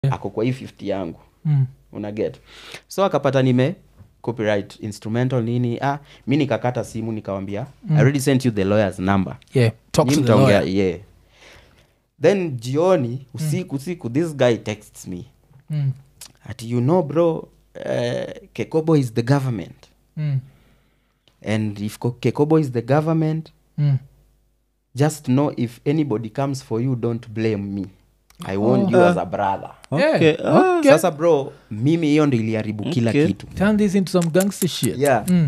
Yeah. ako kwa hii 50 yangu Mm. unaget so akapata nime copyright instrumental nini ah mi nikakata simu nikawambia i already sent you the lawyer's number yeah talk Nyi to the mtaongea, lawyer yeah then jioni usiku usiku this guy texts me mm. ati you know bro uh, kekobo is the government Mm. and if Ko- kekobo is the government Mm. just know if anybody comes for you don't blame me i want you as a brother Yeah. Okay, ah. Okay. sasa bro mimi hiyo ndo iliharibu kila Okay. kitu turn this into some gangster shit yeah Mm.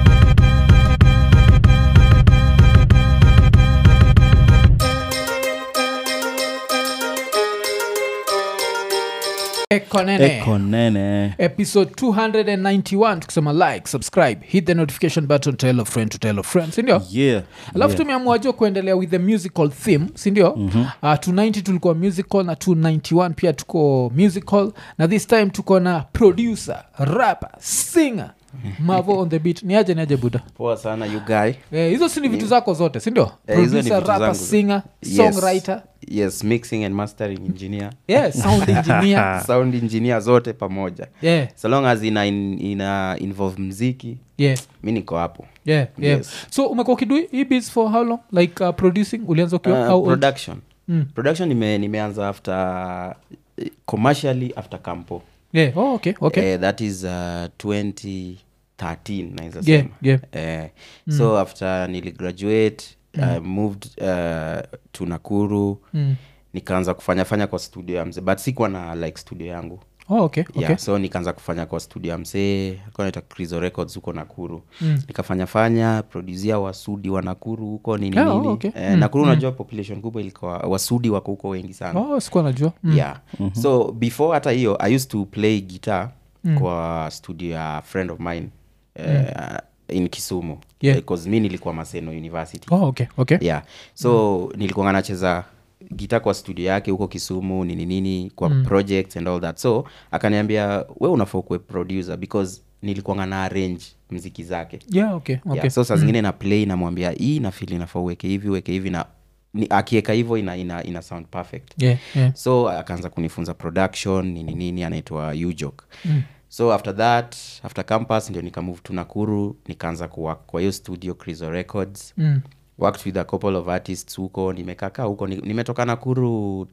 ekonene eko nene episode 291 tukisema like subscribe hit the notification button tell a friend to tell a friend sindio yeah alafu yeah. tumeamua jo kuendelea with the musical theme sindio mm-hmm. uh, 290 tulikuwa musical na 291 pia tuko musical na this time tuko na producer rapper singer mavo on the beat ni aje ni aje buda poa sana you guy Eh, hizo si ni vitu zako zote sindio Eh, hizo ni producer vitu rapper zangu. singer Yes. songwriter yes mixing and mastering engineer yeah, sound engineer sound engineer zote pamoja yeah, so long as ina, in, ina involve mziki yeah. mi niko hapo Yeah, yeah. Yes. so umekuwa ukidui hii beats for how long like uh, producing ulianza ukiwa Uh, how old? production Mm. production nime, nimeanza after eh, commercially after campo yeah. oh, okay, okay. Eh, that is uh, 2013 naweza Yeah, sema yeah. Eh, so after niligraduate I moved uh, to nakuru Mm. nikaanza kufanya fanya kwa studio ya mzee but sikuwa na like studio yangu Oh, okay, okay. yeah, so nikaanza kufanya kwa studio ya msee alikuwa naita Crizo records huko nakuru Mm. nikafanya fanya produsia wasudi wa nakuru huko nini Yeah, oh, nini okay. eh, nakuru unajua population kubwa ilikuwa wasudi wako huko wengi sana oh, sikuwa najua mm. yeah so before hata hiyo i used to play guitar kwa studio ya friend of mine uh, in kisumu Yeah. because mi nilikuwa maseno university oh, okay, okay. yeah so nilikuwa nacheza gita kwa studio yake huko kisumu nini nini kwa mm. projects and all that so akaniambia we unafaa kuwe producer because nilikuwa na arrange mziki zake Yeah, okay, okay. yeah, so saa zingine na play namwambia hii na fili nafaa uweke hivi uweke hivi na ni, akiweka hivyo ina, ina, ina sound perfect yeah, yeah. so akaanza kunifunza production nini nini anaitwa ujok mm. so after that after campus ndio nikamove to nakuru nikaanza kuwork kwa hiyo studio crizo records Mm. worked with a couple of artists huko nimekakaa huko Ni- nimetoka nakuru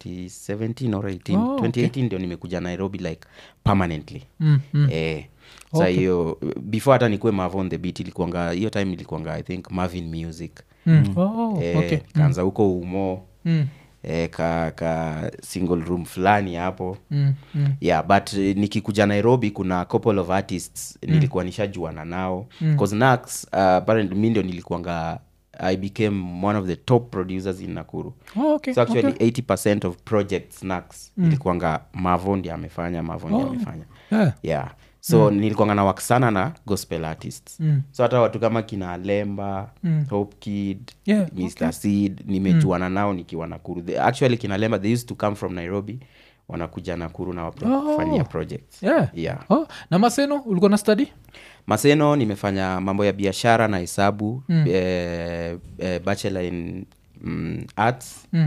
2017 or 18 Oh, okay. 2018 ndio nimekuja nairobi like permanently Mm, mm. eh, sa hiyo before hata nikuwe mavo on the beat ilikuanga hiyo time ilikuanga i think marvin music Mm. Oh, eh, okay. kaanza huko umo Mm, eh, ka, ka single room fulani hapo mm, mm. yeah but eh, nikikuja nairobi kuna couple of artists nilikuwa nishajuana nao bcause nax uh, apparently mi ndio nilikuanga i became one of the top producers in nakuru Oh, okay, so actually okay. 80 of projects nax ilikuanga mavo ndi amefanya mavo ndi amefanya Yeah. yeah so mm. nilikuanga na work sana na gospel artists Mm. so hata watu kama kina lemba mm. hope kid Yeah, mr seed nimejuana nao nikiwa nakuru They- actually kina lemba they used to come from nairobi wanakuja nakuru na wapro- Oh. kufanyia projects Yeah. yeah Oh, na maseno ulikuwa na study maseno nimefanya mambo ya biashara na hesabu mm. eh, eh, bachelor in mm, arts Mm.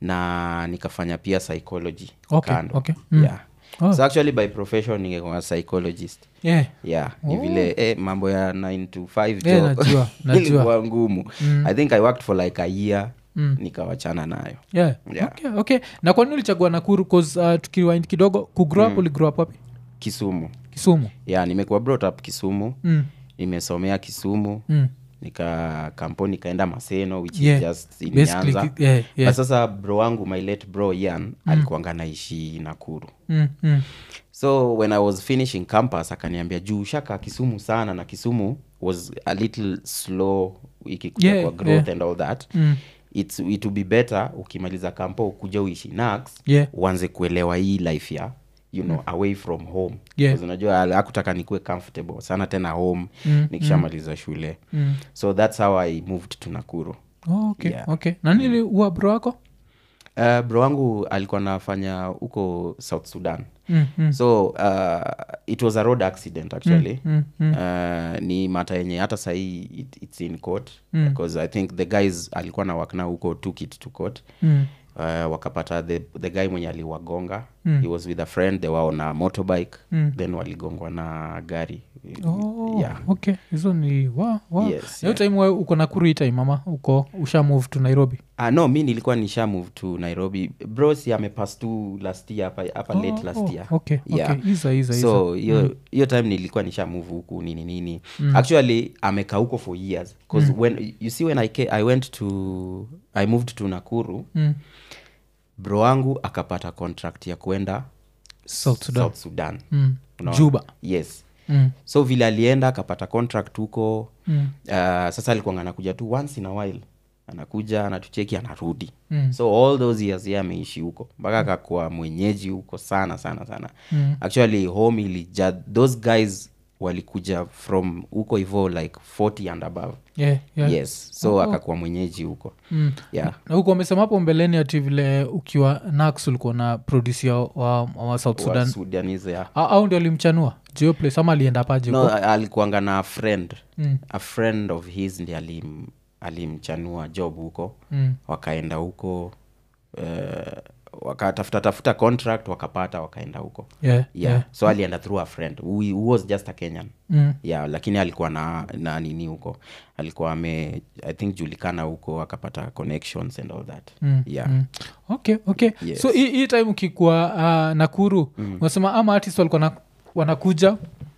na nikafanya pia psychology Okay, kando okay. Mm. yeah. Oh. so actually by profession ningekuwa psychologist yeah. yeah ni vile eh, mambo ya 9 to 5 Eh, job najua, najua. ilikuwa ngumu i think i worked for like a year nikawachana nayo Yeah. Yeah. Okay, okay. na kwa nini ulichagua nakuru cause uh, tukiwind kidogo kugrow up uligrow up wapi kisumu kisumu yeah nimekuwa brought up kisumu mm. nimesomea kisumu Mm. nika kampo nikaenda maseno which Yeah. is just in Basically, nyanza ki- yeah, yeah. But sasa bro wangu my late bro yan alikuanga naishi nakuru Mm, mm. so when i was finishing campus akaniambia juu shaka kisumu sana na kisumu was a little slow ikikuja Yeah, kwa growth yeah. and all that Mm. It's, it would be better ukimaliza kampo ukuja uishi nax Yeah. uanze kuelewa hii life ya you know away from home Yeah. 'Cause unajua akutaka nikuwe comfortable sana tena home Mm, nikishamaliza shule Mm. so that's how i moved to nakuru Oh, okay, Yeah. okay. na nili uwa bro wako uh, bro wangu alikuwa anafanya huko south sudan mm, mm. so uh, it was a road accident actually Mm, mm. Uh, ni mata yenye hata sahii it, its in court because i think the guys alikuwa na work now huko took it to court Mm. uh, wakapata the, the guy mwenye aliwagonga he was with a friend they were on a motorbike then waligongwa na gari Oh, yeah okay hizo ni wa, wa. Yes, hiyo time we uko nakuru hii time mama uko usha move to nairobi Uh, no mi nilikuwa nisha move to nairobi brosi amepass tu last year hapa hapa late last Oh, year okay, Yeah. okay. Iza, iza, iza. so hiyo hiyo time nilikuwa nisha move huku nini nini actually amekaa huko for years bcause when you see when I, ca- i went to i moved to nakuru Mm. bro wangu akapata contract ya kwenda South Sudan. south sudan Mm. Unaona? juba yes mm. so vile alienda akapata contract huko Mm. uh, sasa alikuwa anakuja tu once in a while anakuja anatucheki anarudi Mm. so all those years ye ameishi huko mpaka akakuwa mwenyeji huko sana sana sana Mm. actually home ilija those guys walikuja from huko hivo like 40 and above yeah, yeah. yes so akakuwa mwenyeji huko Mm. yeah na huko amesema hapo mbeleni ati vile ukiwa nax ulikuwa na produsia wa, wa south Wa sudan Sudanese, yeah. A- au ndio alimchanua jio place ama alienda paje no huko? a- alikuanga na a friend Mm. a friend of his ndi alim alimchanua job huko Mm. wakaenda huko uh, wakatafuta tafuta contract wakapata wakaenda huko yeah, yeah. yeah. so alienda through a friend who, who was just a kenyan Mm. yeah lakini alikuwa na, na nini huko alikuwa ame i think julikana huko akapata connections and all that Mm, yeah mm. okay okay Yes. so hii hii time ukikuwa uh, nakuru mm. unasema ama artist walikuwa na, wanakuja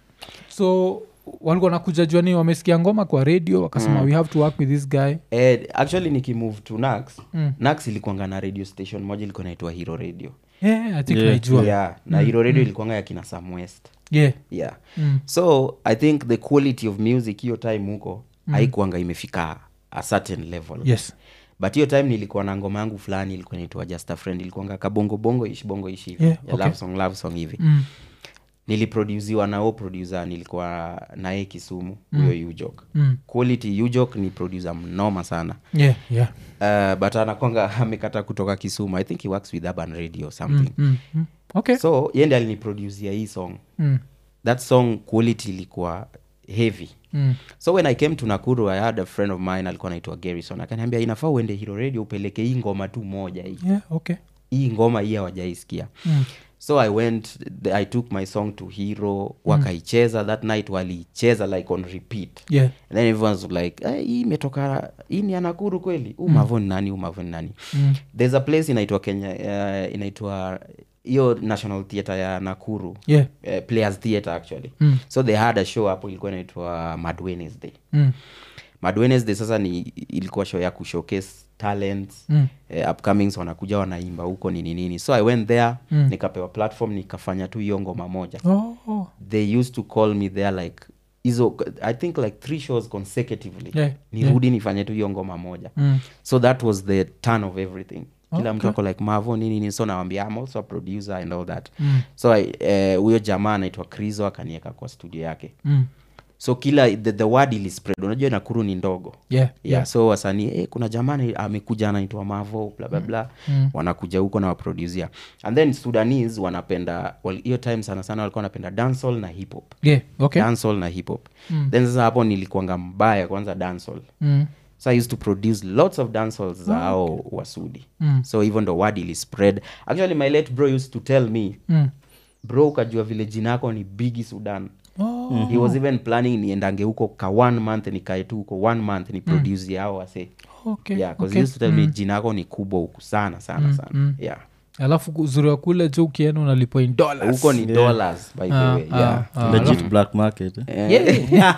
so walikuwa nakuja juani wamesikia ngoma kwa radio wakasema we have to work with this guy eh, actually nikimove to nax Mm. nax ilikuanga na radio station moja ilikuwa naitwa hero radio yeah, i think Yeah. naijua yeah na hero radio ilikuanga ya kina sam west yeah. yeah Mm. so i think the quality of music hiyo time huko haikuanga imefika a certain level yes but hiyo time nilikuwa na ngoma yangu fulani ilikuwa naitwa just a friend ilikuanga kabongo bongo ishi bongo ishi hivi Yeah, ya okay. love song love song hivi mm. niliproduciwa na o producer nilikuwa naye kisumu huyo ujok Mm. quality ujok ni producer mnoma sana yeah yeah uh, but anakwanga amekata kutoka kisumu i think he works with urban radio or something mm. Mm. okay so yende aliniproducia hii song mm. that song quality ilikuwa heavy Mm. so when i came to nakuru i had a friend of mine alikuwa naitwa garrison akaniambia inafaa uende hiro radio upeleke hii ngoma tu moja hii yeah okay hii ngoma hii hawajaisikia mm. so i went the, i took my song to hero wakaicheza that night waliicheza like on repeat yeah and then everyone was like "Eh, hii imetoka hii ni ya nakuru kweli huu mavo ni nani huu mavo ni nani Mm. there's a place inaitwa kenya uh, inaitwa hiyo national theatre ya nakuru yeah uh, players theatre actually Mm. so they had a show hapo ilikuwa inaitwa mad wednesday mm. mad wednesday sasa ni ilikuwa show ya kushowcase talents Mm. eh, upcomings wanakuja wanaimba huko nini nini so i went there Mm. nikapewa platform nikafanya tu hiyo ngoma moja oh, oh. they used to call me there like hizo i think like three shows consecutively Yeah, nirudi nifanye tu hiyo ngoma moja Mm. so that was the turn of everything kila Okay. mtu ako like mavo nini nini so nawambia i'm also a producer and all that Mm. so I, eh, huyo jamaa anaitwa krizo akanieka kwa studio yake Mm. so kila the, the word ilispread unajua nakuru ni ndogo yeah yeah, so wasanii eh, kuna jamani amekuja anaitwa mavo bla bla bla Mm. wanakuja huko na waproducia and then sudanese wanapenda wal- hiyo time sana sana walikuwa wanapenda dancehall na hip hop yeah okay dancehall na hip hop Mm. then sasa hapo nilikuanga mbaya kwanza dancehall mm. so i used to produce lots of dancehalls za hao wasudi Mm. so hivyo ndo word ili spread actually my late bro used to tell me Mm. bro ukajua vile jina yako ni bigi sudan Oh. he was even planning niendange huko ka one month nikae tu huko one month ni produce yao wase okay yeah, 'cause okay. he used to tell me jina yako ni kubwa huku sana sana sana mm. yeah alafu uzuri wa kule jo ukienda unalipwa in dollars huko ni dollars by the Ah, way ah, yeah ah. legit black market eh? Eh, Yeah.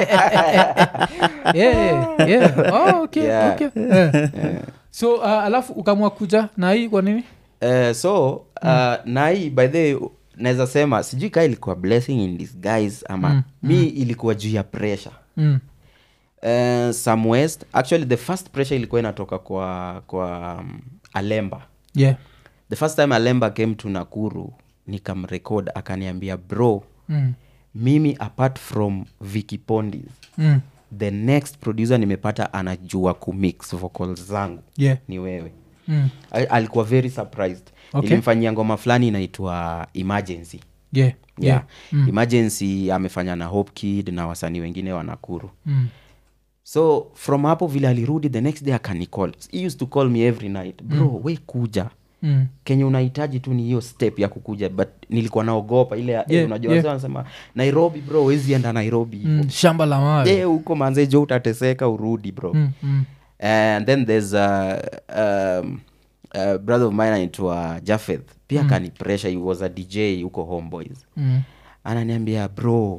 yeah, yeah. Oh, okay, Yeah. okay. Eh. so uh, alafu ukamua kuja na hii kwa nini eh, so uh, na hii by the way naweza sema sijui kaa ilikuwa blessing in disguise ama mi ilikuwa juu ya pressure mm. uh, some west actually the first pressure ilikuwa inatoka kwa kwa um, alemba yeah the first time alemba came to nakuru nikamrekod akaniambia bro mm. mimi apart from Vicky Pondis Mm. the next producer nimepata anajua kumix vocals zangu yeah ni wewe mm. Al- alikuwa very surprised Okay. nilimfanyia ngoma fulani inaitwa emergency yeah yeah. emergency amefanya na hope kid na wasanii wengine wa nakuru Mm. so from hapo vile alirudi the next day akanicall he used to call me every night bro mm. we kuja Mm. kenye unahitaji tu ni hiyo step ya kukuja but nilikuwa naogopa ile yeah, Yeah, unajua yeah. yeah. wanasema nairobi bro wezi enda nairobi hivo Mm. shamba la mawe Eh, huko manze jo utateseka urudi bro Mm, mm. and then there's a, um, a brother of mine anaitwa jafeth pia mm. kani pressure he was a dj huko homeboys Mm. ananiambia bro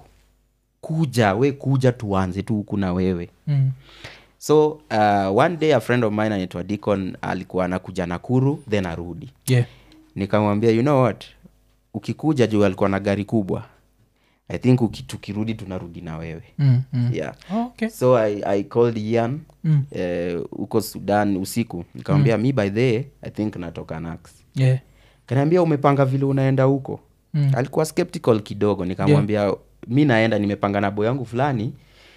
kuja we kuja tuanze tu huku na wewe Mm. so uh, one day a friend of mine anaitwa dicon alikuwa anakuja nakuru then arudi Yeah. nikamwambia you know what ukikuja juu alikuwa na gari kubwa i think uki, tukirudi tunarudi na wewe Mm, mm. yeah Oh, okay. so i, I called ian Mm. eh, huko sudan usiku nikamwambia mi by the i think natoka nax Yeah. kaniambia umepanga vile unaenda huko Mm. alikuwa skeptical kidogo nikamwambia yeah. mi naenda nimepanga na bo yangu fulani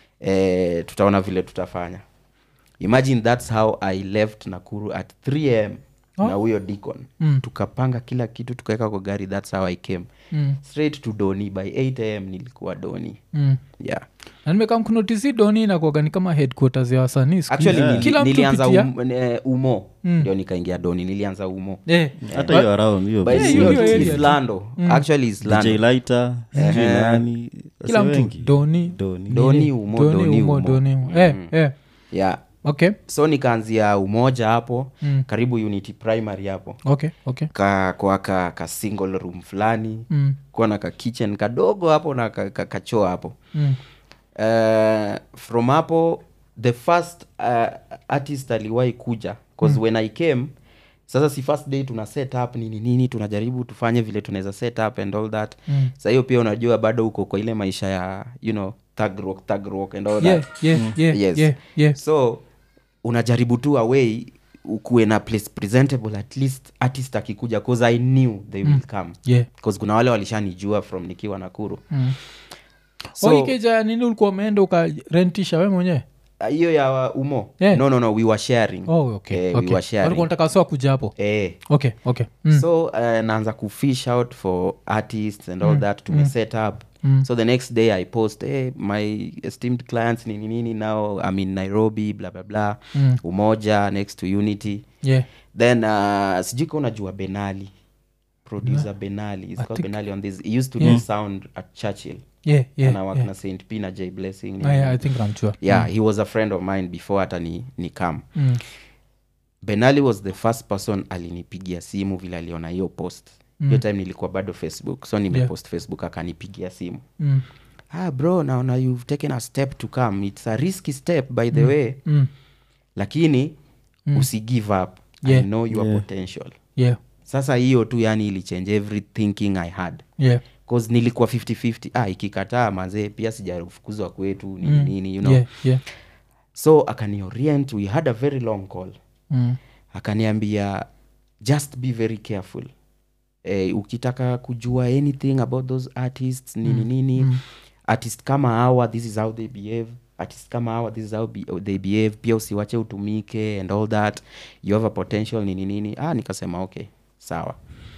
eh, tutaona vile tutafanya imagine thats how i left nakuru at 3 am Oh. na huyo dicon Mm. tukapanga kila kitu tukaweka kwa gari thats how i came Mm. straight to doni by 8 am nilikuwa doni Mm. yeah na nimekam kunotisi doni inakuaga ni kama headquarters ya wasanii siku actually hizi. nili, Kila mtu nilianza pitia- um, eh, umo Mm. ndio nikaingia doni nilianza umo Eh. hata hiyo around hiyo But Yeah, sio hiyo tu area tu. Islando. actually dj Islando. lighter sijui nani kila wase mtu wengi. doni Doni. Doni, nini? umo, Doni, doni, umo, umo. doni, umo. Eh, eh. yeah okay so nikaanzia umoja hapo Mm. karibu unity primary hapo okay okay ka, kwa ka, ka single room fulani Mm. kuwa na ka kitchen kadogo hapo na ka, ka, kachoo hapo Mm. uh, from hapo the first uh, artist aliwahi kuja bcause mm. when i came sasa si first day tuna set up nini nini tunajaribu tufanye vile tunaweza set up and all that Mm. sa hiyo pia unajua bado uko kwa ile maisha ya you know thug rock, thug rock and all Yeah, that yeah, yeah, Yes. yeah, yeah. so unajaribu tu away ukuwe na place presentable at least artist akikuja cause i knew they will come Yeah. cause kuna wale walishanijua from nikiwa nakuru Mm. So- Oh, ikeja nini ulikuwa umeenda ukarentisha we mwenyewe Ah, hiyo ya umo Yeah. no no no we were sharing oh, okay, Eh, okay. we were sharing Walikuwa wanataka soa kuja hapo eh. okay okay mm. so uh, naanza kufish out for artists and all that tume set up Mm. so the next day i post hey, my esteemed clients nini nini now i'm in nairobi blah blah blah Mm. umoja next to unity yeah. then uh, sijui ka unajua benali producer benali It's called benali on this he used to do sound at churchill yeah, yeah, ana work yeah. na st p na j blessing nini Ah, yeah, nini. i think namchua yeah he was a friend of mine before hata ni, ni come mm. benali was the first person alinipigia simu vile aliona hiyo post hiyo Mm. time nilikuwa bado facebook so nimepost facebook akanipigia simu Mm. ah bro naona you've taken a step to come it's a risky step by the way Mm. lakini usi give up Yeah. i know your Yeah. potential yeah sasa hiyo tu yani ilichange every thinking i had yeah cause nilikuwa 5050 ah ikikataa mazee pia sijafukuzwa kwetu nini nini you know yeah yeah so akaniorient we had a very long call mm. akaniambia just be very careful eh, ukitaka kujua anything about those artists nini nini mm. artist kama hawa this is how they behave artist kama hawa this is how be, they behave pia usiwache utumike and all that you have a potential nini nini ah nikasema okay sawa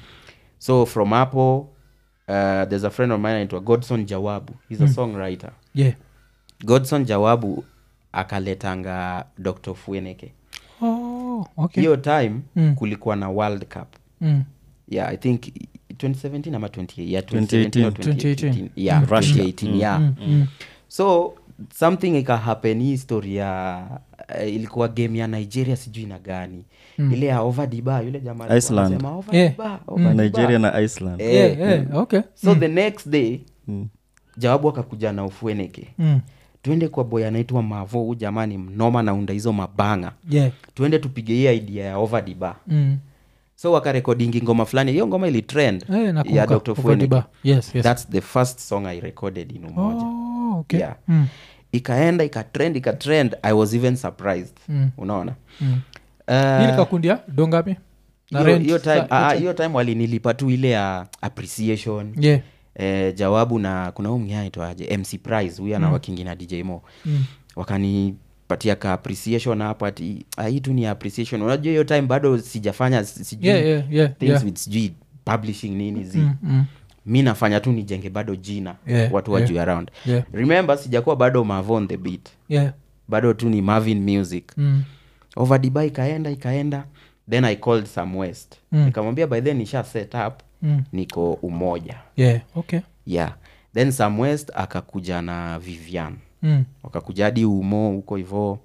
so from hapo uh, there's a friend of mine anaitwa godson jawabu he's a songwriter yeah godson jawabu akaletanga dr fueneke oh okay hiyo time Mm. kulikuwa na world cup mm. yeah i think 2017 ama 20, yeah, 2018. 2017 or 2018. 2018. yeah Russia. 2018 yeah Mm. Mm. so something ikahappen hii story ya uh, ilikuwa game ya nigeria sijui na gani Mm. ile ya ovadiba yule jamaa alikuwa Iceland. anasema, "Over Yeah. Diba, over Diba." nigeria na iceland Eh, yeah yeah okay so the next day Mm. jawabu akakuja na ufueneke mm. twende kwa boy anaitwa mavo huu jamani mnoma naunda hizo mabanga yeah twende tupige hii idea ya ovadiba mm. so wakarekodingi ngoma fulani hiyo ngoma ilitrend Eh, ya nakumbuka. dr Over Fueneke. Diba. yes yes thats the first song i recorded in umoja oh okay Yeah. mm. ikaenda ikatrend ikatrend i was even surprised Mm. unaona Mm. Uh, Hili kakundia dongapi na hiyo- rent hiyo time sa- ah, hiyo time walinilipa tu ile ya appreciation yeah eh, jawabu na kuna huu mwingine anaitwaje mc prize huyu ana wakingi na dj mo mm. wakanipatia ka appreciation hapo ati ah, hii tu ni appreciation unajua hiyo time bado sijafanya si- sijui yeah yeah yeah things yeah with sijui publishing nini zi mm. Mm. mi nafanya tu nijenge bado jina Yeah, watu yeah. wajue around yeah remember sijakuwa bado mavo on the beat yeah bado tu ni marvin music Mm. overdeba ikaenda ikaenda then i called some west Mm. nikamwambia by then nisha set up Mm. niko umoja yeah okay yeah then some west akakuja na vivian mm. wakakuja hadi umo huko hivo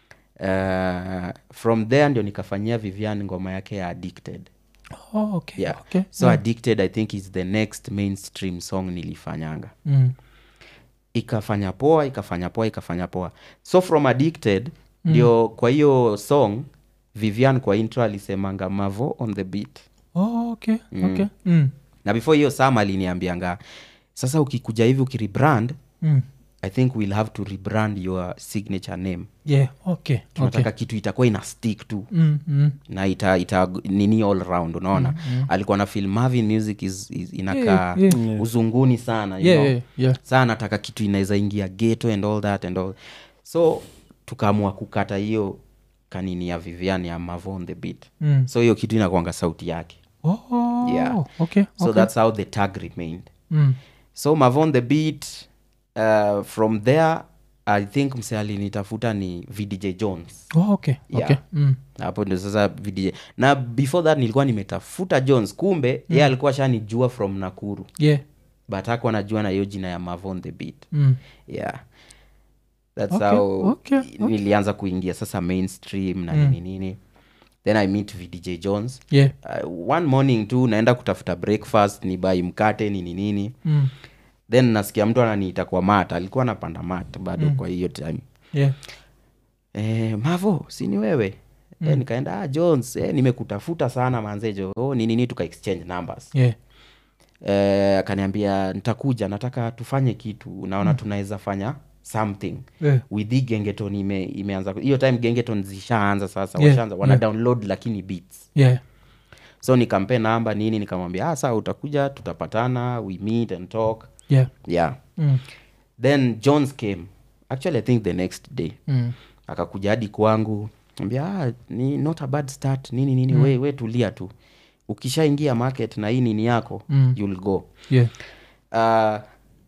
uh, from there ndio nikafanyia vivian ngoma yake ya addicted oh, okay yeah okay so addicted i think is the next mainstream song nilifanyanga mm. ikafanya poa ikafanya poa ikafanya poa so from addicted ndio kwa hiyo song vivian kwa intro alisemanga mavo on the beat oh, okay okay mm. na before hiyo sam aliniambianga sasa ukikuja hivi ukirebrand Mm. i think we'll have to rebrand your signature name yeah okay tunataka okay kitu itakuwa ina stick tu mm. Mm. na ita, ita nini all round unaona alikuwa na feel marvin music is, is inakaa Yeah, yeah. uzunguni sana you yeah know? yeah yeah saa nataka kitu inaweza ingia geto and all that and all so tukaamua kukata hiyo kanini ya vivian ya mavo on the beat mm. so hiyo kitu inakwanga sauti yake oh Yeah. okay so okay that's how the tag remained mm. so mavo on the beat uh, from there i think mse alinitafuta ni vdj jones oh okay Yeah. okay mm. hapo ndio sasa vdj na before that nilikuwa nimetafuta jones kumbe mm. ye alikuwa shanijua from nakuru yeah but hakuwa najua na hiyo jina ya mavo on the beat mm. yeah thats Okay, how okay, okay. nilianza kuingia sasa mainstream na nini nini then i meet vdj jones yeah uh, one morning tu naenda kutafuta breakfast ni bai mkate nini nini mm. then nasikia mtu ananiita kwa mat alikuwa anapanda mat bado kwa hiyo time yeah e, mavo sini wewe mm. e, nikaenda ah, jones e, nimekutafuta sana manzejo oh, nini nini tuka exchange numbers yeah e, akaniambia nitakuja nataka tufanye kitu naona tunaweza fanya something yeah with hii gengeton ime, imeanza hiyo time gengeton zishaanza sasa Yeah, washaanza wana yeah. download lakini beats yeah so nikampe namba nini nikamwambia ah, saa utakuja tutapatana we meet and talk yeah yeah mm. then jones came actually i think the next day Mm. akakuja hadi kwangu ambia ah, ni not a bad start nini nini mm. we, we tulia tu ukishaingia market na hii nini yako Mm. you'll go yeah uh,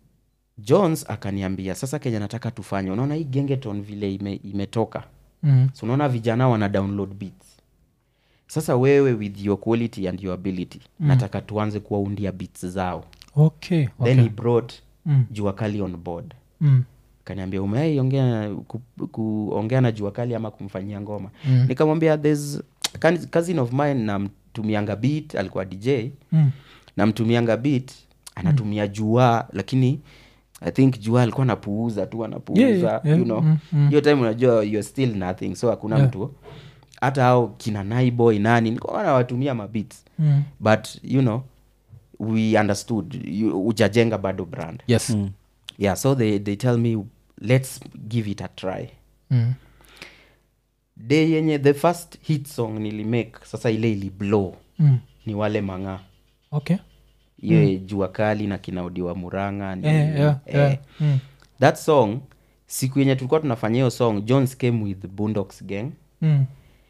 jones akaniambia sasa kenya nataka tufanye unaona hii gengeton vile ime, imetoka mm. so unaona vijana wana download beats sasa wewe with your quality and your ability mm. nataka tuanze kuwaundia beats zao okay then okay he brought Mm. jua kali on board mm. kaniambia umeai ongea ku, kuongea na jua kali ama kumfanyia ngoma Mm. nikamwambia there's kan- cousin of mine namtumianga beat alikuwa dj Mm. namtumianga beat anatumia jua lakini i think jua alikuwa anapuuza tu anapuuza Yeah, yeah, yeah. you know Mm, mm. hiyo time unajua you're still nothing so hakuna Yeah. mtu hata ao kina naiboy nani nilikuwa nawatumia mabits Mm. but you know we understood you- ujajenga bado brand yes Mm. yeah so they, they tell me let's give it a try Mm. day yenye the first hit song nilimake sasa ile ili blow Mm. ni wale mang'aa okay hiyo jua kali na kinaodiwa muranga ni, yeah, yeah, eh, yeah. Mm. that song siku yenye tulikuwa tunafanya hiyo song jones came with boondocks gang Mm.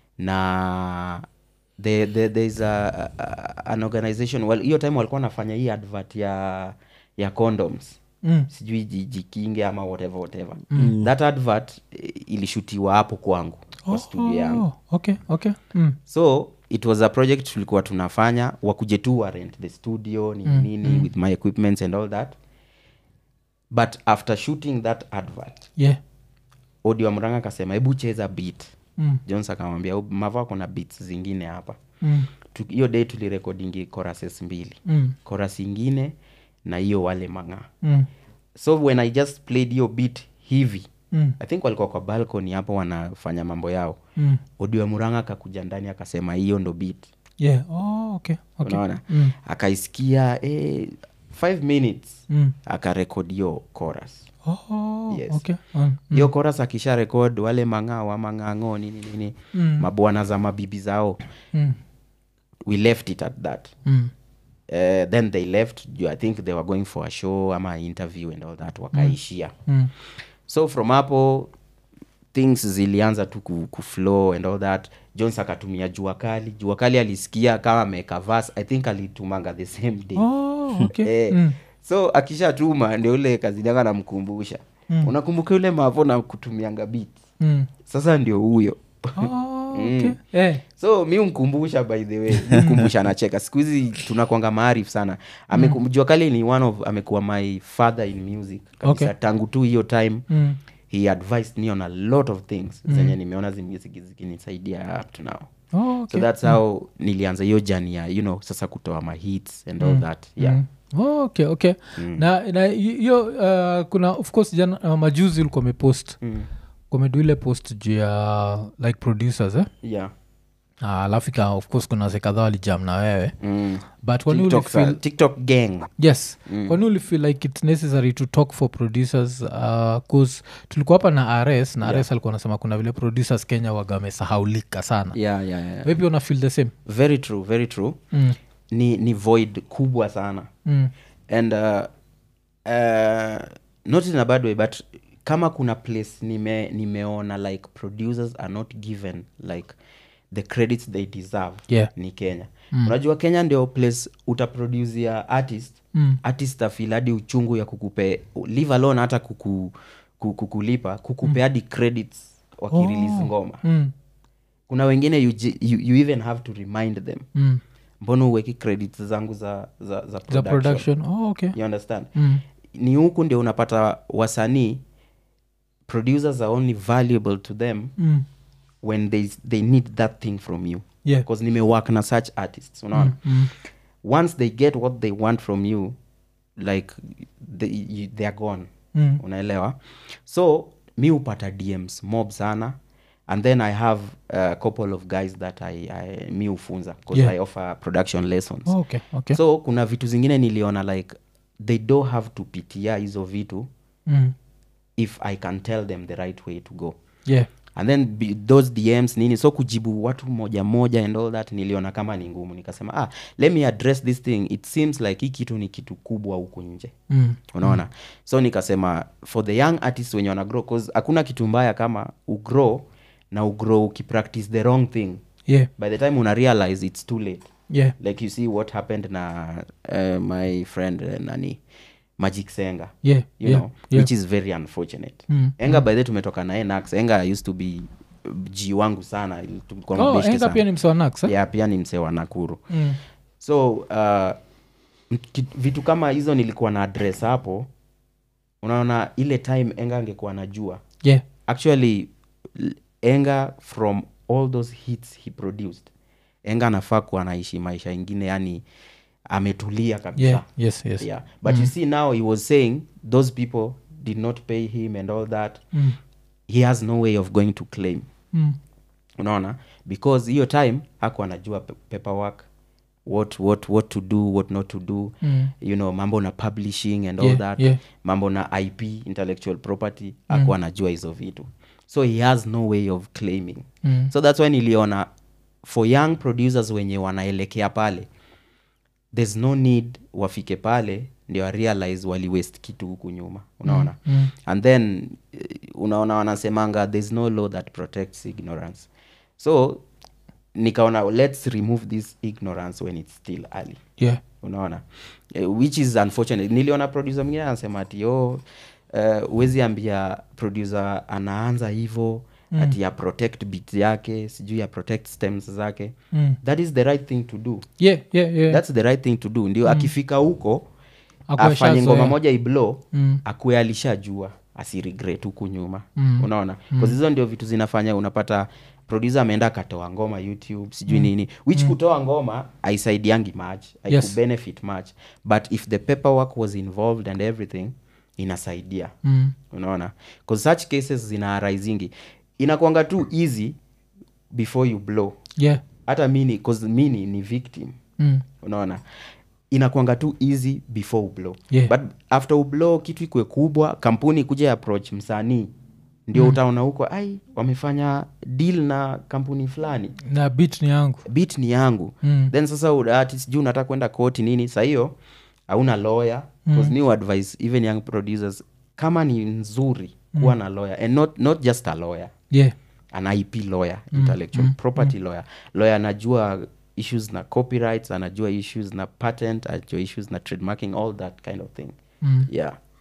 na the, the, there's a, a, an organization well, hiyo time walikuwa wanafanya hii advert ya ya condoms Mm. sijui ji- jikinge ama whatever whatever that advert eh, ilishutiwa hapo kwangu kwa studio yangu Oh, okay okay mm. so it was a project tulikuwa tunafanya wakuje tu wa rent the studio nini Mm, nini with my equipments and all that but after shooting that advert yeah odi wa mranga akasema hebu cheza beat mm. jones akamwambia "Oh, mava kuna beats zingine hapa Mm. Tu- hiyo day tulirekodingi choruses mbili Mm. chorus ingine na hiyo wale mang'aa Mm. so when i just played hiyo beat hivi Mm. i think walikuwa kwa balcony hapo wanafanya mambo yao Mm. odi wa muranga akakuja ndani akasema hiyo ndo beat yeah oh, okay okay unaona mm. akaisikia eh, five minutes Mm. akarekod hiyo chorus Oh, Yes. okay um, hiyo chorus akisha rekod wale mang'aa wa mang'ang'o nini nini Mm. mabwana za mabibi zao mm. we left it at that Mm. uh, then they left juu i think they were going for a show ama interview and all that wakaishia Mm. so from hapo things zilianza tu ku, kuflow and all that jones akatumia jua kali jua kali alisikia kama ameweka vas i think alitumanga the same day Oh, okay Eh, mm. so akishatuma ndio ule kazinianga namkumbusha Mm. unakumbuka yule mavo na kutumianga beat Mm. sasa ndio huyo Oh, okay. Eh. so mi mkumbusha by the way mkumbusha anacheka siku hizi tunakwanga maarif sana Ameku- jua kali ni one of amekuwa my father in music kabisa Okay. tangu tu hiyo time Mm. he advised me on a lot of things zenye nimeona zi music zikinisaidia up to now Oh, okay. so that's how nilianza hiyo jani ya you know sasa kutoa ma hits and all that yeah Mm. Oh, okay okay na na hiyo uh, kuna of course jana uh, majuzi ulikuwa umepost Mm. komedu ile post juu ya like producers eh? yeah Ah, alafu ika of course kuna wase kadhaa walijam na wewe mm. but kwani TikTok, ulifeel sa- tiktok gang yes kwani ulifeel like its necessary to talk for producers bcause tulikuwa hapa na rs na rs alikuwa anasema kuna vile producers kenya waga wamesahaulika sana yeah, yeah, yeah. maybe una feel the same very true very true mm. ni, ni void kubwa sana Mm. and uh, uh, not in a bad way but kama kuna place nime, nimeona like producers are not given like the credits they deserve Yeah. ni kenya mm. unajua kenya ndio place utaproducia artist Mm. artist afil hadi uchungu ya kukupe leave alone hata kuku, ku- kukulipa kukupe hadi credits wakirelease Oh. ngoma Mm. kuna wengine you, ji- you, you even have to remind them Mm. mbona uweki credits zangu za, za, za, the production. production oh, okay you understand mm. ni huku ndio unapata wasanii producers are only valuable to them Mm. when they, they need that thing from you yeah because nimework na such artists unaona mm. once they get what they want from you like they, you, they are gone Mm. unaelewa so mi hupata dms mob sana and then i have a couple of guys that I, I, mi hufunza because Yeah. i offer production lessons Oh, okay okay so kuna vitu zingine niliona like they don't have to pitia hizo vitu mm. if i can tell them the right way to go yeah and then be, those dms nini so kujibu watu moja moja and all that niliona kama ni ngumu nikasema ah, let me address this thing it seems like hii kitu ni kitu kubwa huku nje mm. unaona so nikasema for the young artists wenye wana grow cause hakuna kitu mbaya kama ugrow na ugrow ukipractice the wrong thing yeah by the time una realize it's too late yeah like you see what happened na uh, my friend uh, nani magic senga yeah you yeah know yeah which is very unfortunate Mm, enga by the tumetoka naye nax enga used to be uh, g wangu sana tulikuwa oh, mabeshte enga sana. pia ni msewanax yeah, pia ni msee wa nakuru mm. so uh, mki- vitu kama hizo nilikuwa na address hapo unaona ile time enga angekuwa najua yeah actually l- enga from all those hits he produced enga anafaa kuwa anaishi maisha ingine yani ametulia kabisa yeah yes yes yeah but you see now he was saying those people did not pay him and all that mm. he has no way of going to claim Mm. unaona because hiyo time haku anajua pe- paperwork what, what, what to do what not to do Mm. you know mambo na publishing and all Yeah, that yeah. mambo na ip intellectual property haku anajua hizo vitu so he has no way of claiming Mm. so that's why niliona for young producers wenye wanaelekea pale there's no need wafike pale ndio warealize waliwest kitu huku nyuma unaona Mm, mm. and then eh, unaona wanasemanga there's no law that protects ignorance so nikaona let's remove this ignorance when it's still early yeah unaona eh, which is unfortunate niliona producer mwingine anasema ati oh, huwezi ambia producer anaanza hivo mm. ati ya protect bit yake sijui ya protect stems zake Mm. that is the right thing to do yeah yeah yeah that's the right thing to do ndio akifika huko Akuwe afanye shazoea. ngoma moja iblo Mm. akuwe alishajua asiregret huku nyuma Mm. unaona mm. hizo ndio vitu zinafanya unapata producer ameenda akatoa ngoma youtube sijui mm. nini which mm. kutoa ngoma aisaidiangi much Yes. aikubenefit much but if the paperwork was involved and everything inasaidia Mm. unaona bcause such cases zina arisingi inakwanga tu easy before you blow yeah hata mini cause mini ni victim mm. unaona inakwanga tu easy before ublow Yeah. but after ublow kitu ikwe kubwa kampuni kuja approach msanii ndio mm. utaona huko ai wamefanya deal na kampuni fulani na bit ni yangu bit ni yangu Mm. then sasa u- ati sijui unataka kwenda koti nini sa hiyo hauna lawyer mm. new advice even young producers kama ni nzuri kuwa na lawyer and not, not just a lawyer yeah an ip lawyer intellectual property lawyer lawyer anajua issues na copyrights anajua issues na patent anajua issues na trademarking all that kind of thing mm. yeah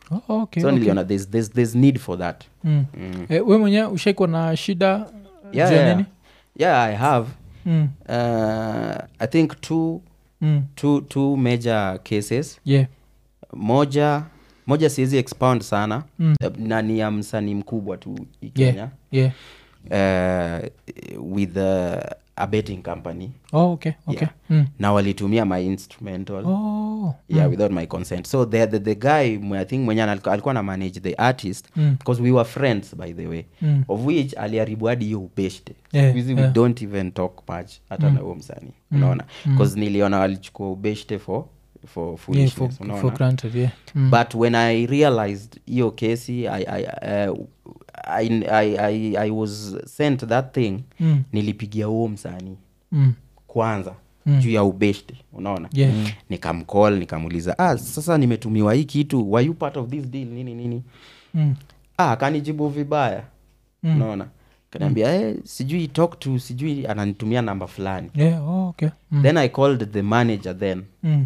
oh, okay, so okay. niliona there's, there's, there's need for that Mm. mm. Eh, we mwenyewe ushaikwa na shida yeah, juu ya yeah. nini yeah i have mm. uh, i think two, Mm. two, two major cases yeah moja moja siwezi expound sana Mm. eh, na ni ya msanii mkubwa tu hii Yeah. kenya yeah uh, with uh, a betting company oh, okay okay Yeah. mm. na walitumia my instrumental oh yeah without my consent so the, the, the guy mwe- i think mwenye alikuwa alikuwa na manage the artist Mm. because we were friends by the way Mm. of which aliharibu hadi hiyo ubeshte Yeah, Siku hizi yeah. we don't even talk much hata na huo msanii unaona bcause niliona walichukua ubeshte for for yeah, foolishness for, unaona for granted yeah mm. but when i realized hiyo kesi I, I, uh, I, I, I, i was sent that thing Mm. nilipigia huo msanii Mm. kwanza Mm. juu ya ubeshte unaona Yeah. nikamcall nikamuuliza ah, sasa nimetumiwa hii kitu were you part of this deal nini nini Mm. ah, akanijibu vibaya Mm. unaona kaniambia eh, sijui talk to sijui ananitumia namba fulani yeah oh, okay mm. then i called the manager then Mm.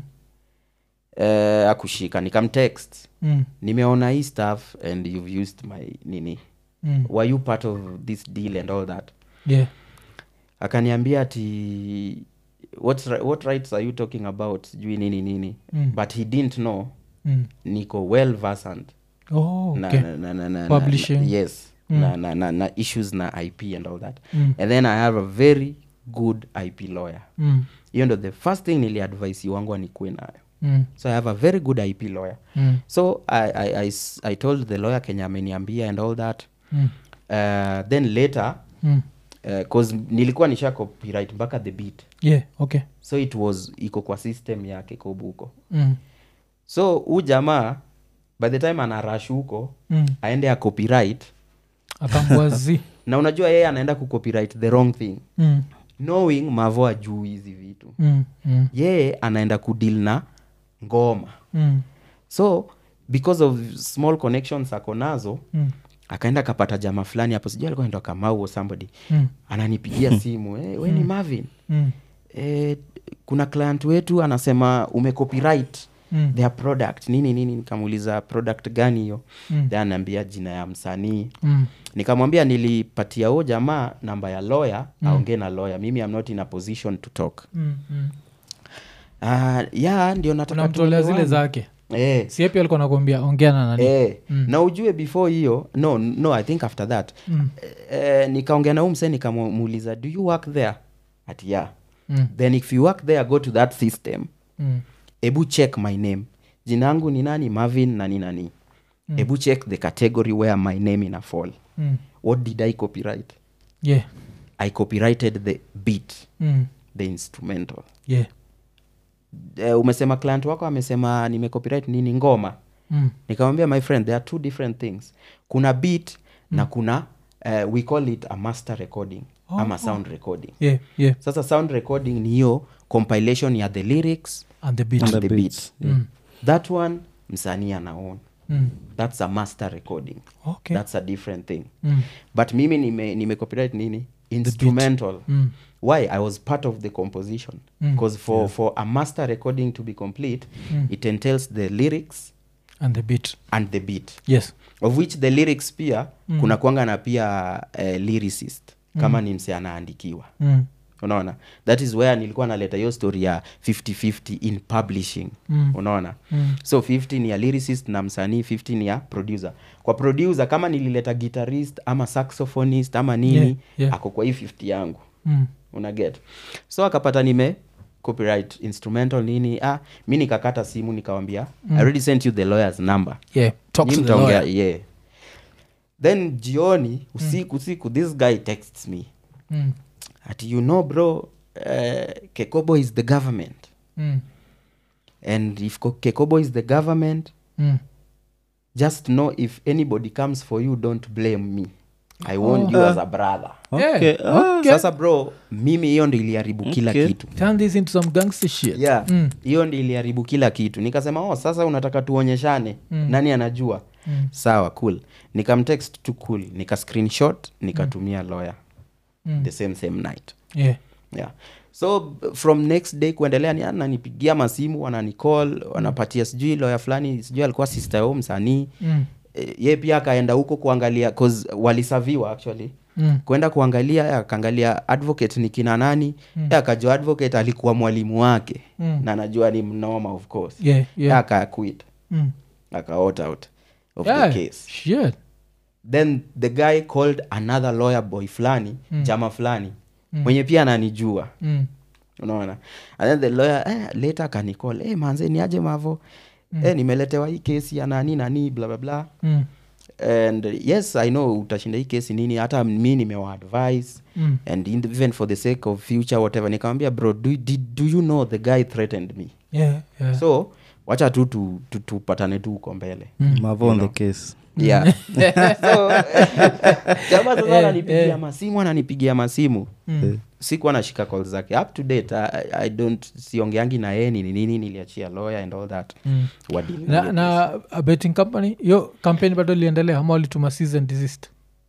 uh, akushika nikamtext Mm. nimeona hii stuff and you've used my nini Mm. were you part of this deal and all that yeah akaniambia ati what, ri- what rights are you talking about sijui nini nini Mm. but he didn't know mm. niko well versant oh na, okay na, na, na, na, Publishing. na, yes Mm. na, na, na, na issues na ip and all that Mm. and then i have a very good ip lawyer Mm. hiyo ndo the first thing niliadvise wangu anikuwe nayo Mm. so i have a very good ip lawyer Mm. so I, I, I, s- I told the lawyer kenya ameniambia and all that Mm. uh, then later Mm. bcause nilikuwa nisha copyright mpaka the beat yeah okay so it was iko kwa system yake kobuko mm. so huu jamaa by the time anarash huko Mm. aende ya copyright akambua zi na unajua yeye anaenda kucopyright the wrong thing mm. knowing mavo ajuu hizi vitu Mm. Mm. yeye anaenda kudil na ngoma Mm. so because of small connections ako nazo Mm. akaenda akapata jama fulani hapo sijui alikuwa anaitwa kamau or somebody Mm. ananipigia simu eh, we ni marvin Mm. eh, kuna client wetu anasema umecopyright Mm. their product nini nini nikamuuliza product gani hiyo Mm. then anaambia jina ya msanii Mm. nikamwambia nilipatia huo jamaa namba ya lawyer aongee na lawyer mimi am not in a position to talk Mm. Mm. uh, ya ndio nataka unamtolea zile tuelewane. zake eh, siepi alikuwa nakwambia ongea na nani eh. Mm. na ujue before hiyo no no i think after that Mm. eh, nikaongea na huu msee nikamuuliza do you work there ati yeah Mm. then if you work there go to that system Mm. ebu check my name jina yangu ni nani marvin nani nani Mm. ebu check the category where my name ina fall Mm. what did i copyright yeah i copyrighted the beat Mm. the instrumental yeah uh, umesema client wako amesema nimecopyright nini ngoma Mm. nikamwambia my friend there are two different things kuna beat mm. na kuna uh, we call it a master recording Oh, ama oh. sound recording yeah yeah sasa sound recording ni hiyo compilation ya the lyrics and the beat and the the, beats, beat Mm. that one msanii anaon Mm. that's a master recording okay that's a different thing Mm. but mimi nime, nime copyright nini instrumental Mm. why i was part of the composition Mm. because for, for a master recording to be complete Mm. it entails the lyrics and the beat and the beat yes of which the lyrics pia mm. kuna kwanga na pia uh, lyricist kama mm. ni mse anaandikiwa mm. unaona that is where nilikuwa naleta hiyo story ya 5050 in publishing Mm. unaona Mm. so 50 ni ya lyricist na msanii 50 ni ya producer kwa producer kama nilileta guitarist ama saxophonist ama nini Yeah, yeah. ako kwa hii 50 yangu Mm. una get so akapata nime copyright instrumental nini ah mi nikakata simu nikawambia mm. i already sent you the lawyer's number yeah talk Nyi to the mtaongea, lawyer yeah then jioni usiku usiku this guy texts me mm. ati you know bro uh, kekobo is the government Mm. and if Ko- kekobo is the government Mm. just know if anybody comes for you don't blame me i want you as a brother Yeah, Okay, ah. okay. sasa bro mimi hiyo ndo iliharibu kila Okay. kitu turn this into some gangster shit yeah Mm. hiyo ndi iliharibu kila kitu nikasema oh sasa unataka tuonyeshane Mm. nani anajua Mm. sawa cool nikamtext tu cool nika screenshot nikatumia lawyer Mm. the same same night yeah yeah so b- from next day kuendelea ni ananipigia masimu wananicall wanapatia sijui loya fulani sijui alikuwa sister yao msanii Mm. Eh, ye pia akaenda huko kuangalia cause walisaviwa actually Mm. kwenda kuangalia eh, akaangalia advocate ni kina nani mm. akajua advocate alikuwa mwalimu wake Mm. na anajua ni mnoma of course Yeah, yeah. yeah. akaquit Mm. akaot out of Yeah, the case shit. then the guy called another lawyer boy fulani mm. jama fulani mm. mwenye pia ananijua Mm. unaona and then the lawyer eh, later akanicall eh, manze niaje mavo mm. eh, nimeletewa hii kesi ya nani nani bla bla bla Mm. and uh, yes i know utashinda hii kesi nini hata mi nimewaadvise Mm. and in, even for the sake of future whatever nikamwambia bro do, did, do you know the guy threatened me Yeah, yeah. so wacha tu tu- tu- tupatane tu huko mbele mavo on the case yeah so jamaa sasa Eh, ananipigia eh. masimu ananipigia masimu Mm. sikuwa nashika call zake up to date I, I don't siongeangi na yeye nini nini niliachia lawyer and all that Mm. Wadili na, hiyo na a betting company hiyo kampeni bado iliendelea ama walituma season desist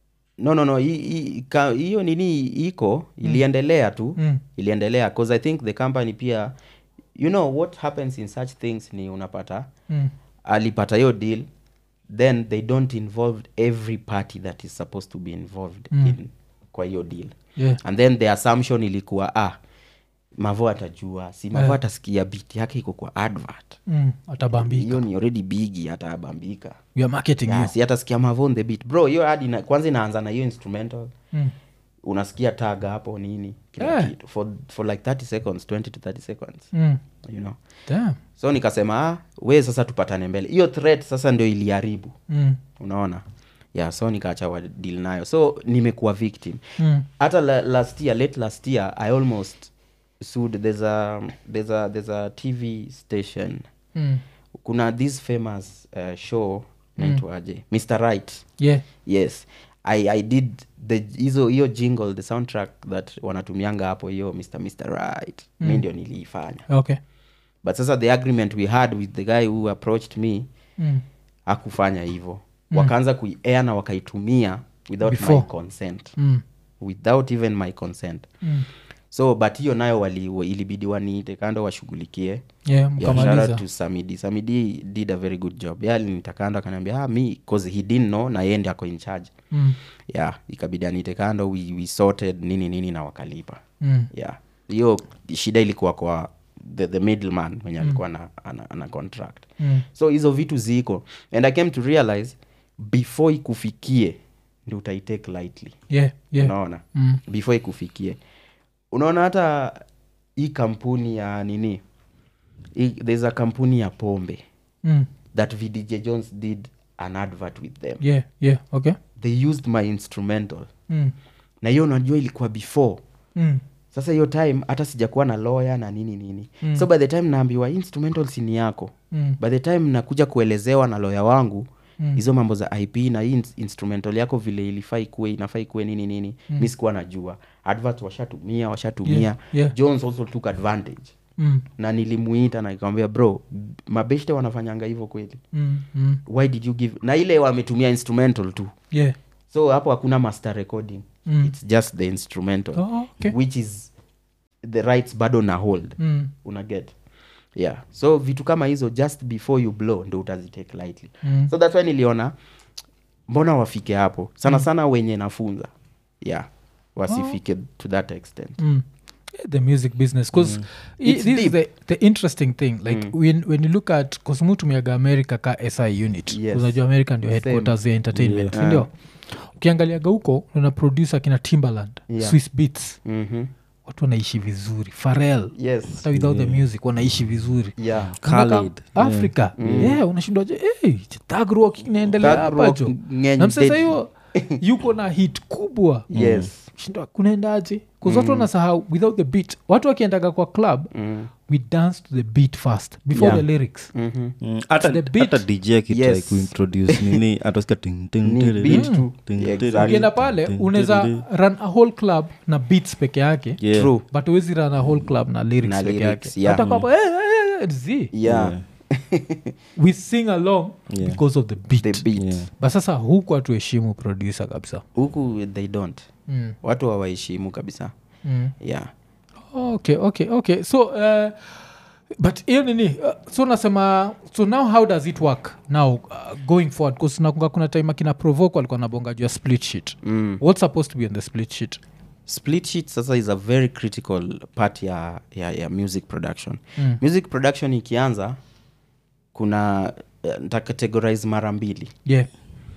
no no no hi- hi- ka- hiyo nini iko iliendelea tu Mm. iliendelea cause i think the company pia you know what happens in such things ni unapata Mm. alipata hiyo deal then they don't involve every party that is supposed to be involved Mm. in kwa hiyo deal Yeah. and then the assumption ilikuwa ah mavo atajua si mavo Yeah. atasikia bit yake iko kwa advert Mm. atabambika hiyo ni already bigi atabambika We are marketing yeah, you. si atasikia mavo on the beat bro hiyo ad ina, kwanza inaanza na hiyo instrumental Mm. unasikia tag hapo nini kila Yeah. kitu for, for like 30 seconds 20 to 30 seconds Mm. you know Damn. so nikasema ah, we sasa tupatane mbele hiyo threat sasa ndio iliharibu Mm. unaona yeah so nikaacha wa deal nayo so nimekuwa victim Mm. hata la, last year late last year i almost sued there's a, there's a, there's a tv station Mm. kuna this famous uh, show naitwaje mr right Yeah. yes I, i did the hizo hiyo jingle the soundtrack that wanatumianga hapo hiyo mr mr right mm. mi ndio niliifanya okay but sasa the agreement we had with the guy who approached me mm. hakufanya hivyo mm. wakaanza kuiair na wakaitumia without Before. my consent Mm. without even my consent Mm. so but hiyo nayo wali, wa- ilibidi waniite kando washughulikie yeah Yeah, shout out mkamaliza to samidi samidi did a very good job yeah, alinita kando akaniambia ah, mi cause he didn't know na yeye ndi ako in charge Mm. yeah ikabidi anite kando we, we sorted nini nini na wakalipa Mm. yeah hiyo shida ilikuwa kwa the, the middleman mwenye alikuwa na, ana, ana contract Mm. so hizo vitu ziko and i came to realize before ikufikie ndi utaitake lightly yeah yeah unaona Mm. before ikufikie unaona hata hii kampuni ya nini hii, there's a kampuni ya pombe Mm. that vdj jones did an advert with them yeah yeah okay they used my instrumental mm. na hiyo unajua ilikuwa before Mm. sasa hiyo time hata sijakuwa na lawyer na nini nini Mm. so by the time naambiwa instrumental sini yako Mm. by the time nakuja kuelezewa na lawyer wangu Mm. hizo mambo za ip na hii ins- instrumental yako vile ilifaa ikuwe inafaa ikuwe nini nini mm. mi sikuwa najua advert washatumia washatumia Yeah, yeah. jones also took advantage Mm. na nilimuita na nikamwambia bro mabeshte wanafanyanga hivyo kweli Mm. Mm. why did you give na ile wametumia instrumental tu yeah so hapo hakuna master recording Mm. its just the instrumental Oh, okay. which is the rights bado na hold Mm. unaget yeah so vitu kama hizo just before you blow ndo utazitake lightly Mm. so that's why niliona mbona wafike hapo sana sana wenye nafunza yeah wasifike to that extent Mm. Yeah, the music business because It's this is deep. the, the interesting thing like when, when you look at kosmutumiaga america ka si unit Yes. unajua america ndio headquarters ya entertainment Yeah. sindio ukiangaliaga huko una producer kina timberland Yeah. swiss beats mm-hmm. watu wanaishi vizuri farel yes hata without the music wanaishi vizuri yeah Kumbuka Khalid, africa yeah, unashindwaje hey, tagrok inaendelea Thug hapa rock, jo ngeny na msasa deadly. hiyo yuko na hit kubwa yes shindwa kunaendaje bcause watu wanasahau without the beat watu wakiendaga kwa club mm. we dance to the beat first before Yeah. the lyrics mm-hmm. Mm, hata The beat. hata dj akitry Yes. kuintroduce nini atasikia ting, ting, Ni tiri, beat ting, tu. ting, Yeah, tiri, exactly. ukienda pale ting, unaweza tiri. run a whole club na beats peke yake Yeah. true but uwezi run a whole club na lyrics Na peke lyrics, yake yeah. hata kwamba hey, hey, hey, zi yeah, Yeah. we sing along Yeah. because of the beat the beat Yeah. but sasa huku hatuheshimu producer kabisa huku they don't mm. watu hawaheshimu kabisa Mm. yeah okay okay okay so uh, but hiyo nini uh, so nasema so now how does it work now uh, going forward bcause nakunga kuna time akina provoke walikuwa nabonga juu ya split sheet mm. what's supposed to be on the split sheet split sheet sasa is a very critical part ya, ya, ya music production Mm. music production ikianza kuna uh, ntacategorize mara mbili yeah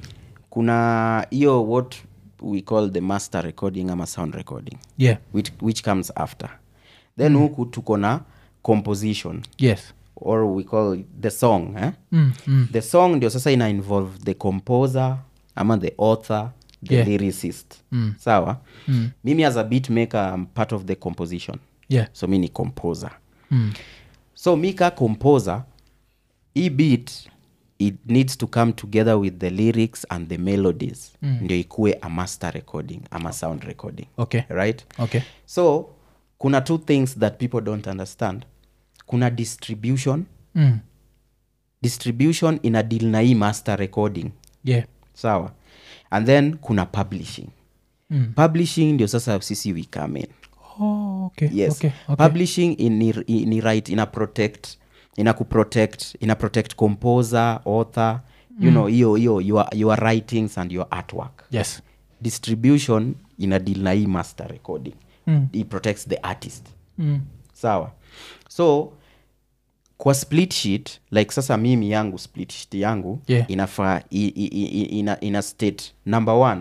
kuna hiyo what we call the master recording ama sound recording yeah which, which comes after then huku tuko na composition yes or we call the song eh? mm, mm. the song ndio sasa ina involve the composer ama the author the Yeah. lyricist Mm. sawa Mm. mimi as a beat maker I'm part of the composition yeah so mi ni composer mm. so mi ka composer hii beat it needs to come together with the lyrics and the melodies Mm. ndio ikue a master recording ama sound recording okay right okay so kuna two things that people don't understand kuna distribution mm. distribution ina deal na hii master recording yeah sawa and then kuna publishing mm. publishing ndio sasa sisi we come in oh, okay yes okay okay publishing in, ni, ni right ina protect ina kuprotect ina protect composer author you know hiyo hiyo your, your writings and your artwork yes distribution ina deal na hii master recording mm. it protects the artist Mm. sawa so kwa split sheet like sasa mimi yangu split sheet yangu Yeah. inafaa i- i- i- ina, ina state number one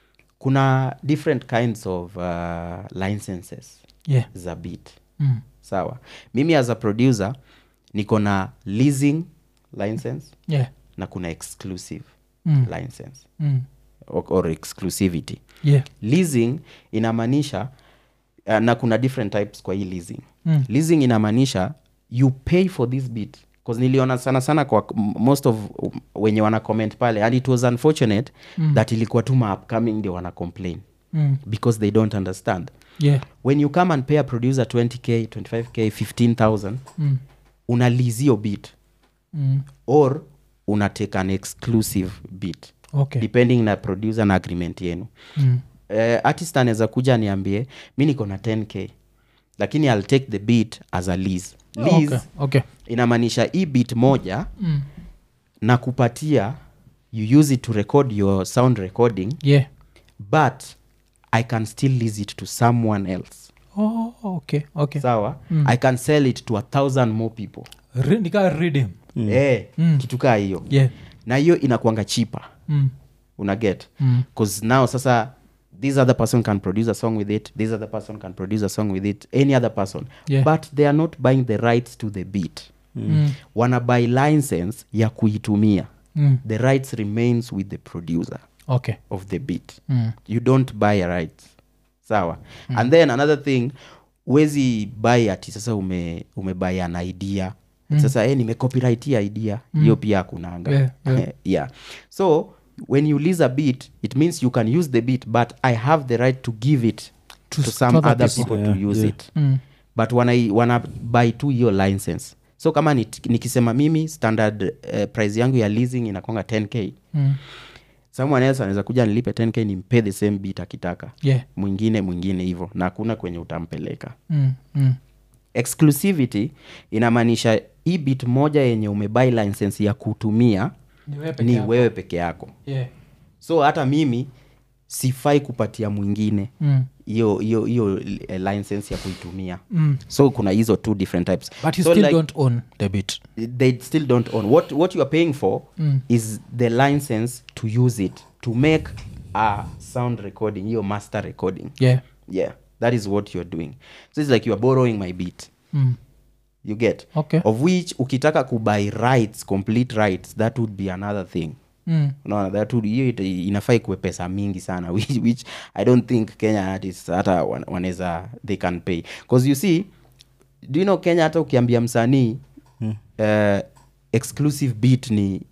kuna different kinds of uh, licenses yeah za beat mm. sawa mimi as a producer niko na leasing license yeah na kuna exclusive Mm. license mm. or, or exclusivity yeah leasing inamaanisha uh, na kuna different types kwa hii leasing Mm. leasing inamaanisha you pay for this bit bcause niliona sana sana kwa m- most of um, wenye wana comment pale and it was unfortunate mm. that ilikuwa tu maupcoming ndio wana complain mm. because they don't understand yeah when you come and pay a producer 20k 25k 15000 mm. una lease hiyo bit Mm. or una take an exclusive bit okay depending na producer na agreement yenu mm. uh, artist anaweza kuja niambie mi niko na 10k lakini ill take the beat as a lease lease okay okay inamaanisha hii beat moja mm. na kupatia you use it to record your sound recording yeah but i can still lease it to someone else oh okay okay sawa mm. i can sell it to a thousand more people Re- nika redeem mm. eh, Mm. kitu kaa hiyo yeah na hiyo inakwanga chipa mm. una get Mm. because now sasa this other person can produce a song with it this other person can produce a song with it any other person Yeah. but they are not buying the rights to the beat Mm. wana buy license ya kuitumia Mm. the rights remains with the producer okay of the beat mm. you don't buy a rights sawa mm. and then another thing wezi buy ati sasa ume, umebuy an idea mm. sasa eh, nimecopyright hii idea hiyo pia hakunanga Yeah, yeah. yeah so when you lease a beat it means you can use the beat but i have the right to give it To to, s- some to other other people. people, Yeah, to use yeah. it Mm. but wana, wana buy tu hiyo license so kama ni, nikisema mimi standard uh, price yangu ya leasing inakonga 10k Mm. someone else anaweza kuja nilipe 10k nimpe the same beat akitaka yeah mwingine mwingine hivyo na hakuna kwenye utampeleka mm. Mm. exclusivity inamaanisha hii bit moja yenye umebai license ya kutumia Ni wewe peke ni yako. wewe peke yako yeah so hata mimi sifai kupatia mwingine mm. hiyo hiyo hiyo eh, license ya kuitumia Mm. so kuna hizo two different types but you so still like, don't own the bit they still don't own what what you are paying for Mm. is the license to use it to make a sound recording hiyo master recording yeah yeah that is what you're doing so it's like you're borrowing my beat mm. you get Okay. of which ukitaka kubuy rights complete rights that would be another thing Mm. unaona that would hiyo ita- inafaa ikuwe pesa mingi sana which, which i don't think kenya artists hata wan- wanaweza they can pay because you see do you know kenya hata ukiambia msanii mm. uh, exclusive beat ni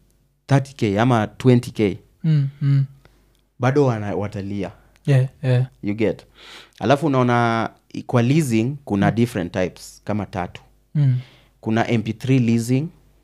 30k ama 20k Mm. Mm. bado wana, watalia yeah yeah you get alafu unaona kwa leasing kuna different types kama tatu mm. kuna mp3 leasing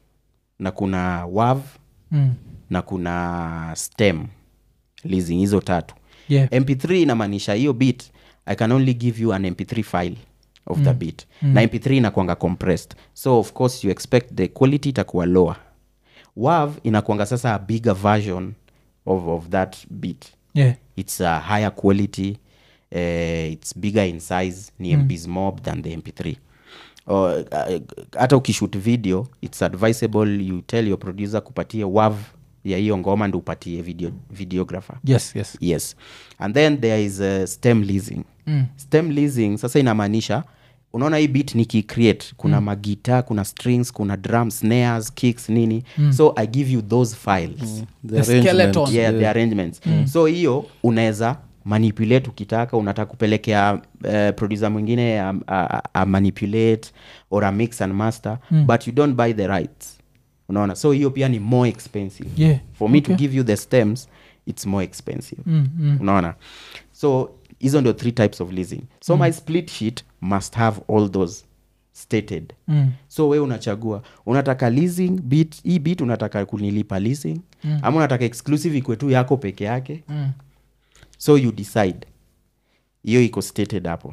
na kuna wav Mm. na kuna stem leasing hizo tatu yeah mp3 inamaanisha hiyo bit i can only give you an mp3 file of the beat na mp3 inakwanga compressed so of course you expect the quality itakuwa lower wav inakwanga sasa a bigger version of, of that beat yeah it's a higher quality uh, it's bigger in size ni mbs mob than the mp3 Or, uh, hata ukishoot video it's advisable you tell your producer kupatie wav ya hiyo ngoma ndi upatie video, videographer yes yes yes and then there is uh, stem leasing Mm. stem leasing sasa inamaanisha unaona hii bit nikicreate kuna mm. magita kuna strings kuna drum snares kicks nini mm. so i give you those files mm The The skeleton. arrangement, yeah, the arrangements so hiyo unaweza manipulate ukitaka unataka kupelekea uh, producer mwingine a, a, a manipulate or a mix and master mm. but you don't buy the rights unaona so hiyo pia ni more expensive Yeah, for me okay. to give you the stems it's more expensive Mm, mm. unaona so hizo ndio three types of leasing so my split sheet must have all those stated Mm. so we unachagua unataka leasing bit hii bit unataka kunilipa leasing mm. ama unataka exclusive ikwe tu yako peke yake Mm. so you decide hiyo iko stated hapo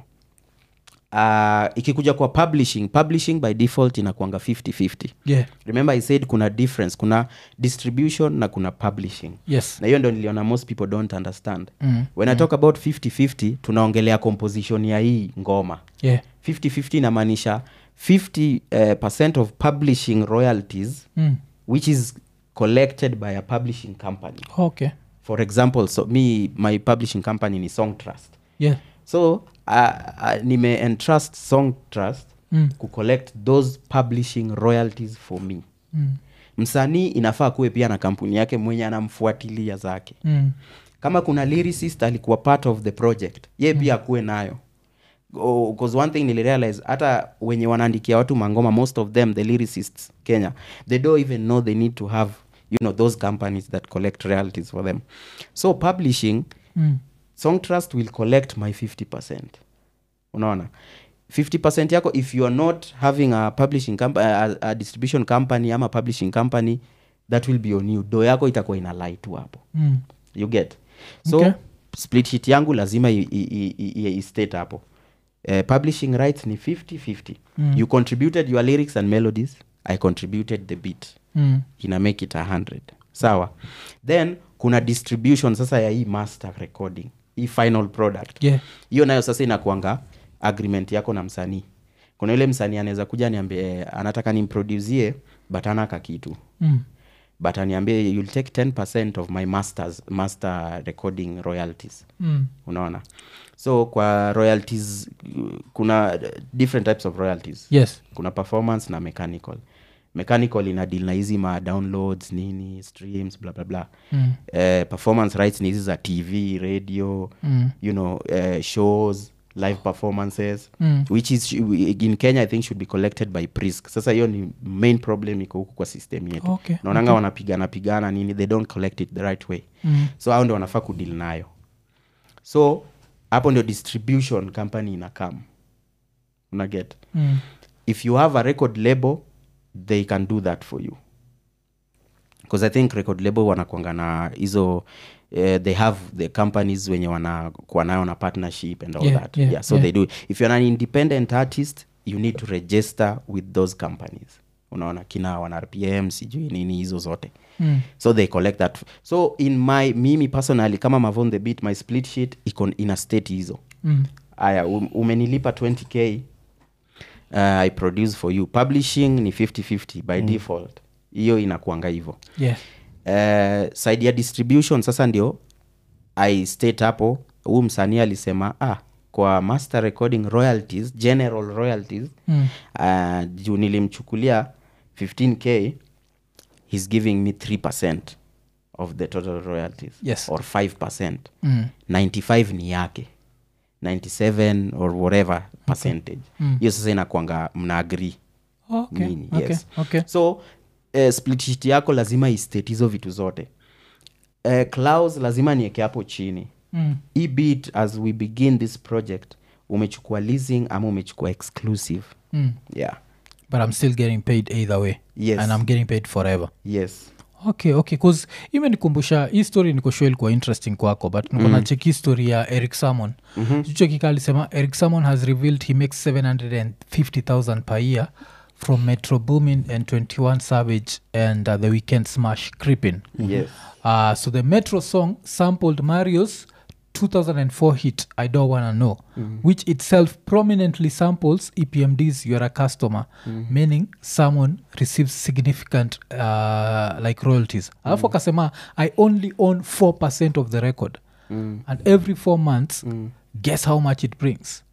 uh, ikikuja kwa publishing publishing by default inakwanga 50-50 yeah remember i said kuna difference kuna distribution na kuna publishing yes na hiyo ndo niliona most people don't understand Mm. when i talk about 50-50 tunaongelea composition ya hii ngoma yeah 50-50 inamaanisha 50 uh, percent of publishing royalties mm. which is collected by a publishing company okay for example so me my publishing company ni song trust yeah so uh, uh, nime entrust song trust Mm. kucollect those publishing royalties for me mm. msanii inafaa kuwe pia na kampuni yake mwenye anamfuatilia zake Mm. kama kuna lyricist alikuwa part of the project ye pia akuwe nayo bcause one thing nilirealize hata wenye wanaandikia watu mangoma most of them the lyricists kenya they don't even know they need to have you know those companies that collect royalties for them so publishing Mm. song trust will collect my 50 unaona 50 yako if you are not having a publishing comp a, a distribution company ama publishing company that will be on you do yako itakuwa ina lie tu hapo Mm. you get so Okay. split sheet yangu lazima i- i- i- i- i- istate hapo uh, publishing rights ni 50-50 Mm. you contributed your lyrics and melodies i contributed the beat Mm. ina make it 100 sawa then kuna distribution sasa ya hii master recording hii final product yeah hiyo nayo sasa inakuanga agreement yako na msanii kuna yule msanii anaweza kuja niambie eh, anataka nimproducie but anaka kitu mm. but aniambie you'll take 10 of my masters, master recording royalties Mm. unaona so kwa royalties uh, kuna uh, different types of royalties yes kuna performance na mechanical mechanical ina deal na hizi ma downloads nini streams bla bla bla Mm. eh, performance rights ni hizi za tv radio Mm. you know eh, shows live performances Mm. which is in kenya i think should be collected by prisk sasa hiyo ni main problem iko huku kwa system yetu Okay, naonanga wanapigana pigana nini they don't collect it the right way Mm. so hao ndio wanafaa kudil nayo so hapo ndio distribution company ina come unaget Mm. if you have a record label they can do that for you because i think record label wanakwanga na hizo uh, they have the companies wenye wanakuwa nayo na partnership and all Yeah, that yeah, yeah, so yeah. they do if you're an independent artist you need to register with those companies unaona kina wana rpm sijui nini hizo zote Mm. so they collect that so in my mimi personally kama mavon the beat my split sheet iko ina state hizo Mm. aya um, umenilipa 20k uh, i produce for you publishing ni 5050 by mm. default hiyo inakuanga hivo yeah uh, side ya distribution sasa ndio i state hapo huu msanii alisema ah kwa master recording royalties general royalties Mm. uh, juu nilimchukulia 15k he's giving me 3 of the total royalties Yes. or 5 Mm. 95 ni yake 97 or whatever percentage Mm. hiyo sasa inakwanga mna agree okay nini okay yes okay so uh, split sheet yako lazima istate hizo vitu zote uh, clause lazima nieke hapo chini Mm. hii bit as we begin this project umechukua leasing ama umechukua exclusive Mm. yeah but i'm still getting paid either way Yes. and i'm getting paid forever yes okay okay bcause imenikumbusha hii story nikoshua ilikuwa interesting kwako but nikona mm. cheki story ya eric samon mm-hmm. chuchekika alisema eric samon has revealed he makes 750000 per year from metro boomin and 21 savage and uh, the weekend smash creeping yes Uh, so the Metro song sampled Mario's 2004 hit I Don't Wanna Know, which itself prominently samples EPMD's You're a Customer, meaning someone receives significant uh, like royalties. Alafu akasema I only own 4% of the record. And every four months, guess how much it brings?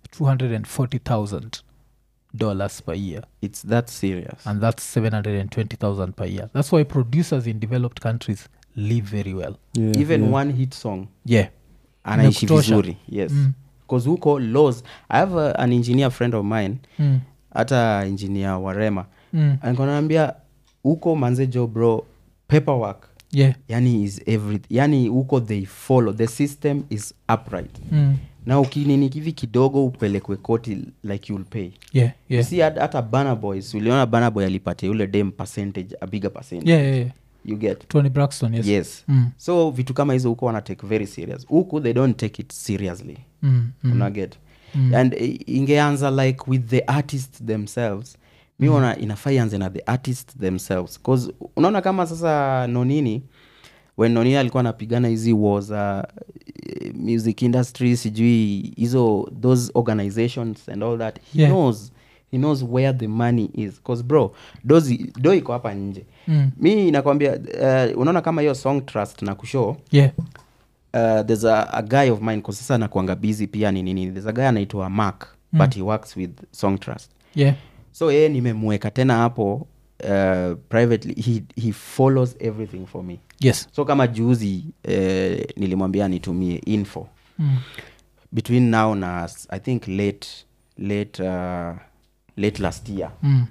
$240,000 dollars per year it's that serious and that's 720000 per year that's why producers in developed countries live very well Yeah, even yeah. one hit song yeah anaishi Inakutosha. vizuri yes bcause huko laws i have a, an engineer friend of mine mm. hata engineer warema Mm. ankanaambia huko manzejo bro paperwork yeah yani is every yani huko they follow the system is upright mm. na ukinini kivi kidogo upelekwe koti like you'll pay yeah yeah si hata hata Burna boys uliona Burna boy alipatia ule dem percentage a bigger percentage yeah, yeah, yeah. you get tony braxton yes, yes Mm. so vitu kama hizo huko wana take very serious huku they don't take it seriously Mm. Mm. unaget and i- ingeanza like with the artists themselves mi ona inafaa ianze na the artists themselves bcause unaona kama sasa nonini when nonini alikuwa anapigana hizi war za eh, music industry sijui hizo those organizations and all that he Yeah. knows he knows where the money is bcause bro dozi do iko hapa nje Mm. mi nakwambia uh, unaona kama hiyo song trust na kushow yeah uh, there's a, a guy of mine 'cause sasa nakuanga busy pia ni nini there's a guy anaitwa mark mm. but he works with song trust yeah so yeye nimemweka tena hapo uh, privately he, he follows everything for me yes so kama juzi uh, nilimwambia nitumie info mm. between now na s- i think late late uh, late last year Mm.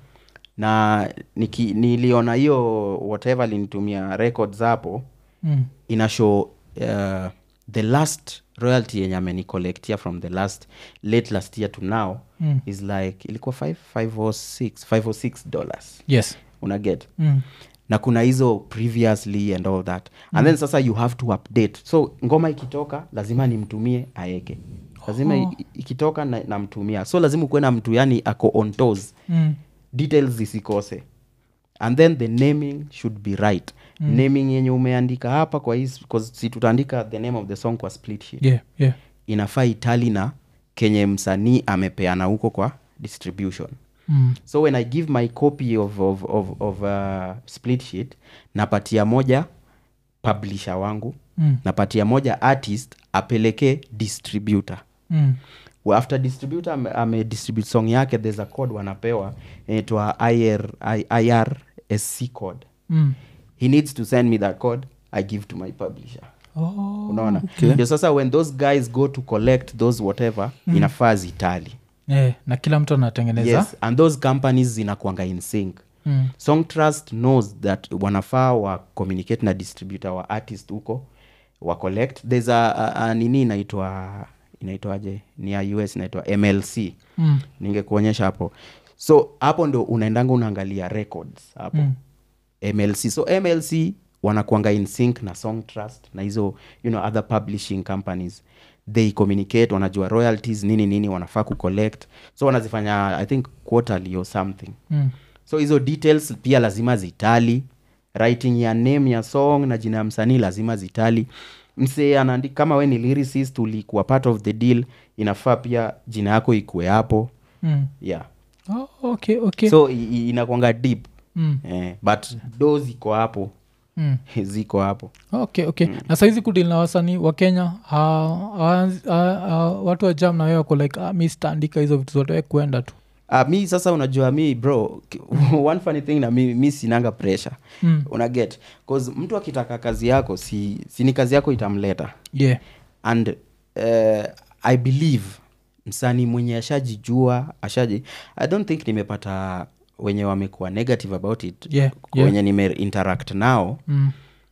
na niki, niliona hiyo whatever linitumia records hapo Mm. ina show uh, the last royalty yenye amenicollectia from the last late last year to now Mm. is like ilikuwa 5 506 506 dollars yes una get mm. na kuna hizo previously and all that and then sasa you have to update so ngoma ikitoka lazima nimtumie aeke lazima Oh. i- ikitoka na- namtumia so lazima ukuwe na mtu yani ako on toes Mm. details zisikose and then the naming should be right mm. naming yenye umeandika hapa kwa hii because si tutaandika the name of the song kwa split sheet yeah yeah inafaa itali na kenye msanii amepeana huko kwa distribution mm. so when i give my copy of, of, of, of uh, split sheet napatia moja publisher wangu Mm. napatia moja artist apeleke distributor Mm. Well, after distributor ame, ame distribute song yake there's a code wanapewa inaitwa IR, I- irsc code Mm. he needs to send me that code i give to my publisher Oh. unaona ndio sasa when those guys go to collect those whatever inafaa zitali yeah. na kila mtu anatengeneza yes and those companies zinakwanga in sync mm. song trust knows that wanafaa wa communicate na distributor wa artist huko wa collect there's a, a, a nini inaitwa inaitwaje ni ya us inaitwa mlc Mm. ningekuonyesha hapo so hapo ndo unaendanga unaangalia records hapo Mm. mlc so mlc wanakuanga in sync na song trust na hizo you know other publishing companies they communicate wanajua royalties nini nini wanafaa kucollect so wanazifanya i think quarterly or something Mm. so hizo details pia lazima zitali writing ya name ya song na jina ya msanii lazima zitali msee anaandika kama we ni lyricist ulikuwa part of the deal inafaa pia jina yako ikuwe hapo Mm. yeah Oh, okay okay so i- i- inakwanga deep mm. eh, but do ziko hapo Mm. ziko hapo okay okay na saizi kudili na wasanii wa kenya ha, ha, ha, ha, watu wa jam na wewe wako like ah, mi sitaandika hizo vitu zote we kuenda tu uh, mi sasa unajua mi bro ki- one funny thing na mi, mi sinanga pressure Mm. una get cause mtu akitaka kazi yako si, si ni kazi yako itamleta yeah and uh, i believe msanii mwenye ashajijua ashaji i don't think nimepata wenye wamekuwa negative about it Yeah, kwa yeah. wenye nime interact nao mm.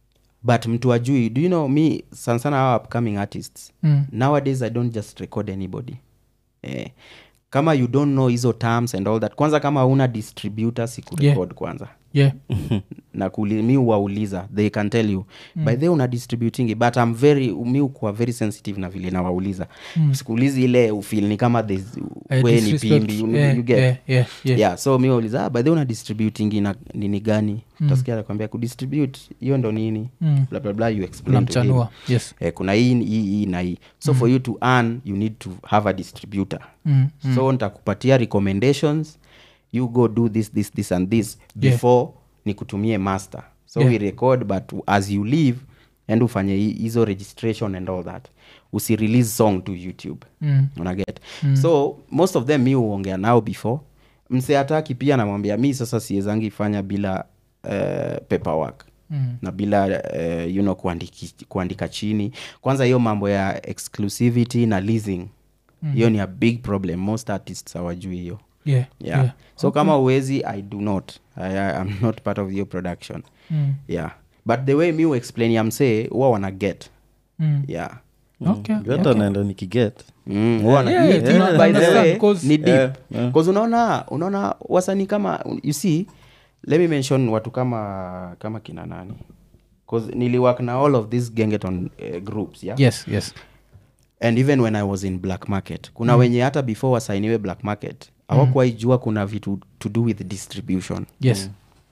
but mtu ajui do you know me sana sana hawa upcoming artists Mm. nowadays i don't just record anybody eh, kama you don't know hizo terms and all that kwanza kama una distributor sikurecord Yeah. kwanza yeah na kuli, mi wauliza they can tell you mm. by the way una distributing it, but I'm very mi ukuwa very sensitive na vile nawauliza mm. sikuulizi ile ufil ni kama there's- Eh, we ni disrespect. pimbi you, Yeah, you get yeah, yeah, yeah. yeah so mi wauliza ah, by the way una distributing ina nini gani mm. tasikia anakwambia kudistribute hiyo ndo nini Mm. bla bla bla you explain to him namchanua yes eh, kuna hii hii hii na hii so for you to earn you need to have a distributor mm. so ntakupatia recommendations you go do this this this and this Yeah. before nikutumie master so Yeah. we record but as you leave and ufanye hi- hizo registration and all that usirelease song to youtube Mm. unaget mm. so most of them mi huongea nao before mse ataki pia namwambia mi sasa siezangi fanya bila uh, paperwork Mm. na bila uh, you know, kuandiki, kuandika chini kwanza hiyo mambo ya exclusivity na leasing hiyo ni a big problem most artists hawajui hiyo yeah yeah. yeah so kama uwezi i do not I, I, i'm not part of your production mm. yeah but the way mi explain yamsee huwa wana get Mm. yeah okay hata naenda nikiget Mm, huwa wana- Yeah, ni- yeah, ni- tuna- by the understand, way, 'cause- ni deep. Yeah, yeah. 'Cause unaona unaona wasanii kama you see let me mention watu kama kama kina nani bcause niliwork na all of these gengeton uh, groups yeah? yes yes and even when i was in black market kuna mm. wenye hata before wasainiwe black market hawakuwaijua kuna vitu to do with distribution yes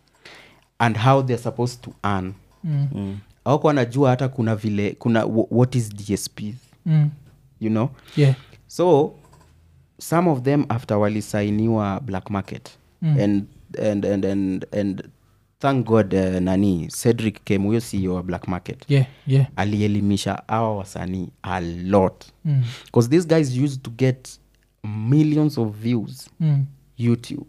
and how they're supposed to earn mm. mm. hawakuwa wanajua hata kuna vile kuna wh- what is dsp Mm. you know yeah so some of them after walisainiwa black market Mm. and, and, and, and, and thank god uh, nani cedric came huyo ceo wa black market yeah yeah alielimisha awa wasanii a lot mm. because these guys used to get millions of views Mm. youtube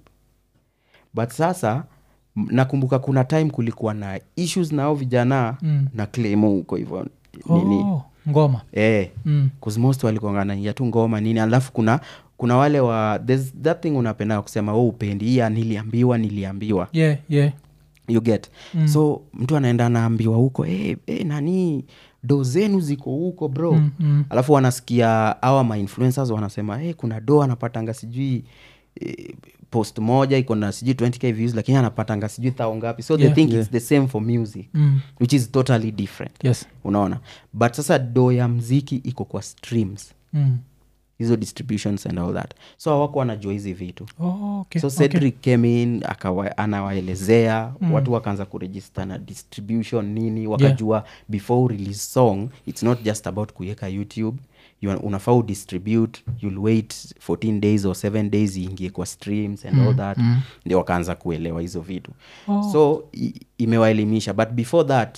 but sasa m- nakumbuka kuna time kulikuwa na issues nao vijana Mm. na claimo huko hivyo nini Oh, ngoma eh, mm. cause most walikuanganaia tu ngoma nini alafu kuna kuna wale wa there's that thing unapenda kusema oh, upendi hii ya niliambiwa niliambiwa yeah yeah you get Mm. so mtu anaenda anaambiwa huko hey, hey, nani do zenu ziko huko bro Mm, mm. alafu wanasikia awa mainfluencers wanasema hey, kuna do anapatanga sijui eh, post moja iko na sijui 20k views lakini anapatanga sijui thao ngapi so Yeah. they think it's the same for music Mm. which is totally different yes unaona but sasa do ya mziki iko kwa streams mm. hizo distributions and all that so hawako wanajua hizi vitu oh, okay. so okay. cedric came in akawa, anawaelezea mm. watu wakaanza kuregister na distribution nini wakajua yeah. before release song it's not just about kuiweka youtube you are- unafaa udistribute you'll wait 14 days or 7 days iingie kwa streams and all that mm. ndio wakaanza kuelewa hizo vitu Oh. so i- imewaelimisha but before that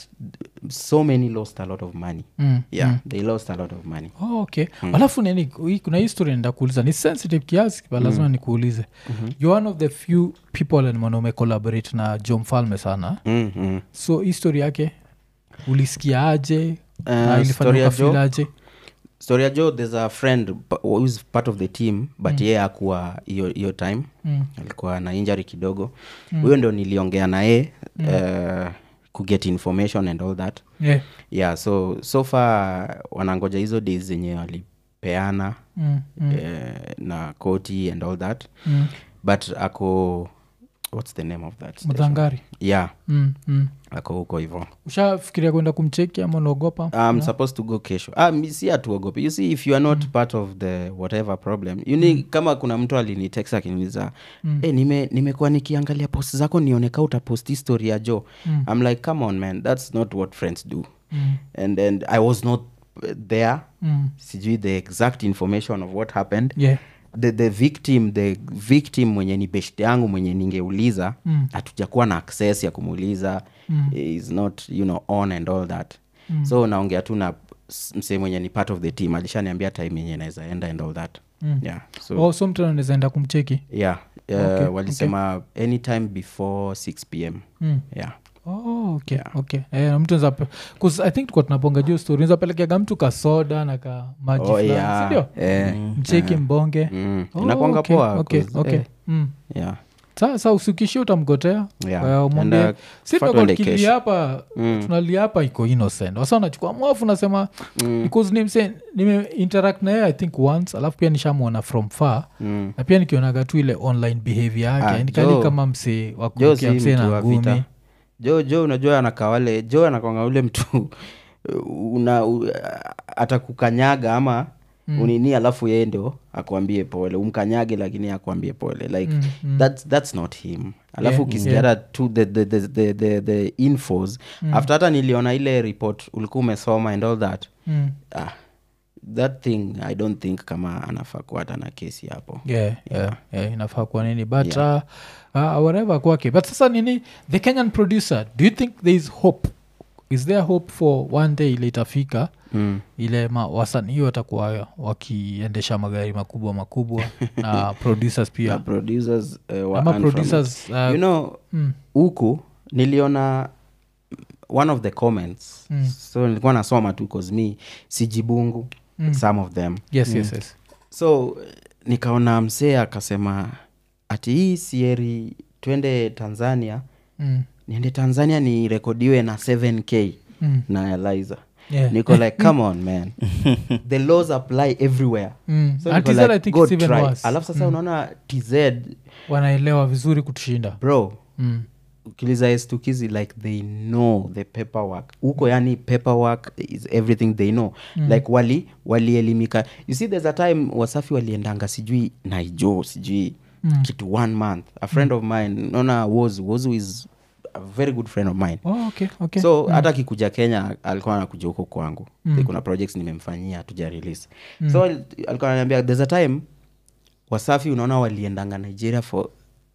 so many lost a lot of money Mm. yeah they lost a lot of money Oh, okay alafu nini hii- kuna histori nda kuuliza ni sensitive kiasi but lazima nikuulize mm-hmm. you're one of the few people nimeona umecollaborate na jo mfalme sana mm -hmm. so histori yake ulisikia aje Uh, na ilifanya story ya ukafeel Joe? aje story ya joe there's a friend pa- who's part of the team but yeye akuwa hiyo hiyo time Mm. alikuwa na injury kidogo huyo ndo niliongea naye uh, kuget information and all that yeah. yeah so so far wanangoja hizo days zenye walipeana mm. Mm. eh, na koti and all that Mm. but ako what's the name of that station? mdhangari yeah mm. mm. ako huko hivo ushafikiria kwenda kumcheki ama unaogopa I'm supposed to go kesho ah, mi- si atuogope you see if you are not part of the whatever problem you need, kama kuna mtu alinitext akiniuliza Mm. hey, nime nimekuwa nikiangalia post zako nioneka utapost history ya jo Mm. i'm like come on man that's not what friends do Mm. and and i was not uh, there Mm. sijui the exact information of what happened yeah. the, the victim the victim mwenye ni best yangu mwenye ningeuliza Mm. hatujakuwa na access ya kumuuliza Mm. is not you know on and all that Mm. so naongea tu na s- msee mwenye ni part of the team alishaniambia time yenye naweza enda and all that Mm. yeah so oh, so mtu anaweza enda kumcheki yeah uh, Okay, walisema anytime before 6 pm mm. yeah Oh, okay, Yeah. okay. Eh, na mtu anaweza pe- 'cause i think tukuwa tunaponga juu story nzapelekeaga mtu kasoda na ka maji oh, fulani, yeah. sindio eh, mcheki mbonge mm. Oh, inakwanga okay, poa okay, 'cause, okay. eh, Mm. yeah sasa usikishia utamgotea Yeah. Well, And, mwambie, uh, si fuck tumekuwa on the tukilia cash. hapa Mm. tunalia hapa iko innocent wasa unachukua mwafu nasema Mm. because nimse nime interact na yeye i think once alafu pia nishamwona from far Mm. na pia nikionaga tu ile online behavior yake Ah, yani kali Joe- kama msee jo wakurukia si msee mtu na wa ngumi vita jo jo unajua anakawale jo anakwanga ule mtu una u, atakukanyaga ama mm. unini alafu yeye ndo akuambie pole umkanyage lakini akuambie pole like Mm, mm. that's, that's not him alafu Yeah, ukisikia yeah. hata tu the, the, the, the, the, the infos after hata niliona ile report ulikuwa umesoma and all that Mm. ah, that thing i don't think kama anafaa kuwa hata na kesi hapo yeah, yeah. yeah, inafaa kuwa nini but yeah. uh, uh, whatever kwake but sasa nini the kenyan producer do you think there is hope is there hope for one day ile itafika mm. ile ma- wasanii watakuwa wakiendesha magari makubwa makubwa na producers na pia producers uh, wa ama earn from it. producers uh, you know mm, huku niliona one of the comments Mm. so nilikuwa nasoma tu cause me sijibungu Mm. some of them yes yes yes so nikaona msee akasema ati hii sieri twende tanzania mm, niende tanzania nirekodiwe na 7k mm, na eliza yeah. niko like come on man the laws apply everywhere Mm. so And niko TZ like, I think go it's even try. worse. alafu sasa Mm. unaona tz wanaelewa vizuri kutushinda bro mm. ukiliza estukizi like they know the paperwork huko yani paperwork is everything they know mm. like wali walielimika you see there's a time wasafi waliendanga sijui naijo sijui Mm. kitu one month a friend of mine naona wozu wozu is a very good friend of mine oh, okay, okay. so hata akikuja kenya alikuwa anakuja huko kwangu Mm. mm. kuna projects nimemfanyia tuja release mm. so al- alikuwa ananiambia there's a time wasafi unaona waliendanga nigeria for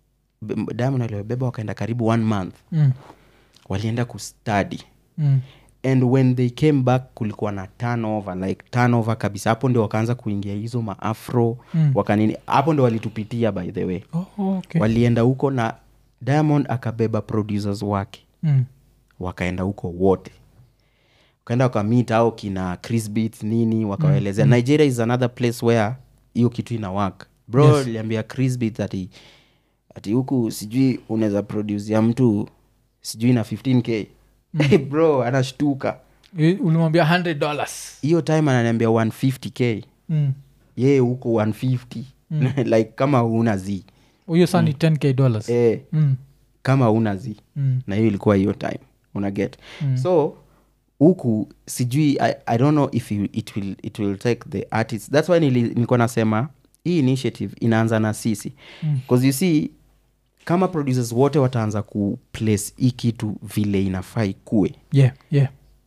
b- diamond aliobeba wakaenda karibu one month mm. walienda kustudy Mm. and when they came back kulikuwa na turnover like turnover kabisa hapo ndio wakaanza kuingia hizo maafro Mm. wakanini hapo ndio walitupitia by the way Oh, oh, okay. walienda huko na diamond akabeba producers wake mm. wakaenda huko wote wakaenda wakamit au kina chris beats nini wakawaelezea mm. nigeria is another place where hiyo kitu ina work bro Yes. liambia chris beats ati ati huku sijui unaweza produce ya mtu sijui na 15k mm. bro anashtuka I- ulimwambia 100 dollars hiyo time ananiambia 150k mm. yeye huko 150 like kama una z huyo saa ni 10k dollars eh, mm. kama una z Mm. na hiyo ilikuwa hiyo time una get mm. so huku sijui I, i don't know if you, it, will, it will take the artist thats why nili, nilikuwa nasema hii initiative inaanza na sisi bcause you see kama producers wote wataanza kuplace hii kitu vile inafaa ikue yeah, yeah.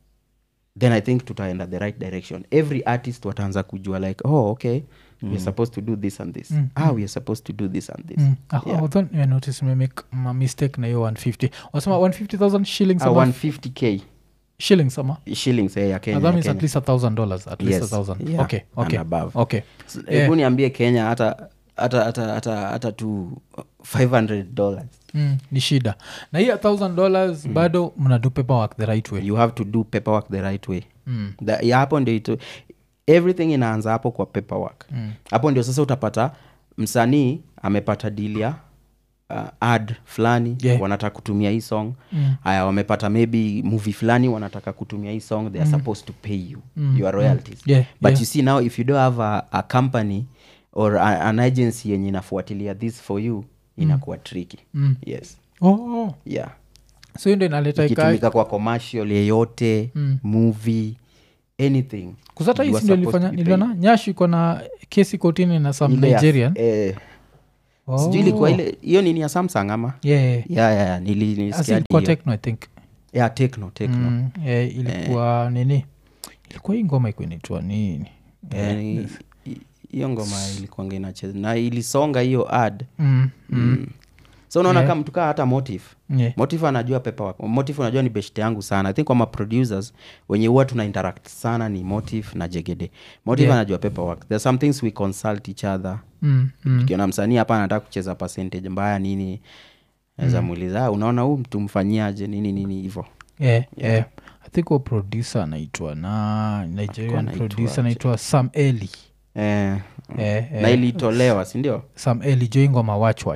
then i think tutaenda the right direction every artist wataanza kujua like oh okay mm. weare supposed to do this and this Mm, ah weare supposed to do this and this Mm. Ah, Yeah. I thought you notice nimemake ma mistake na hiyo 150 wasema 150000 shillings ah, ama 150k shillings ama shillings eh, ya Ah, kenya, that ya means Kenya. at least a thousand dollars at least Yes. a thousand Yeah. okay okay And above. okay S- Yeah. hebu niambie kenya hata hata hata hata hata tu 500 dollars mm, ni shida na hii a thousand dollars bado mnadu paperwork the right way you have to do paperwork the right way mm. The- ya hapo ndio ito everything inaanza hapo kwa paperwork Mm. hapo ndio sasa utapata msanii amepata deal ya uh, ad fulani Yeah. wanataka kutumia hii song Mm. haya wamepata maybe movie fulani wanataka kutumia hii song they are supposed to pay you Mm. your royalties Yeah, but yeah. you see now if you don't have a, a company or a, an agency yenye inafuatilia this for you inakuwa tricky Mm. yes oh, oh. yeah so hiyo ndo inaleta ikai ikitumika kwa commercial yeyote Mm. movie anything kusata hii you are sindio supposed ilifanya to be niliona nyash iko na kesi kotini na some Ile ya- nigerian eh, oh. sijui ilikuwa ile hiyo nini ya samsung ama yeah, yeah. yeah, yeah, yeah, nili- Asi nilisikia ilikuwa hiyo. techno i think yeah, techno techno mm, yeah, ilikuwa nini ilikuwa hii ngoma iko inaitwa nini Eh, ni- hi- hiyo ngoma ilikuanga inacheza na ilisonga hiyo ad mm, mm. mm. so unaona Yeah. kama mtu kaa hata motive Yeah. motive anajua paperwork motive unajua ni beshte yangu sana i think kwama producers wenye huwa tuna interact sana ni motive na jegede motive Yeah. anajua paperwork there are some things we consult each other Mm, mm. tukiona msanii hapa anataka kucheza percentage mbaya nini naweza muuliza "Ah, unaona huu mtu mfanyiaje nini nini hivo yeah, yeah. i think huo producer anaitwa na nigerian anaitwa producer aje? anaitwa sam eli eh, eh, na eh, ilitolewa sindio sam eli jo ingoma watchwatch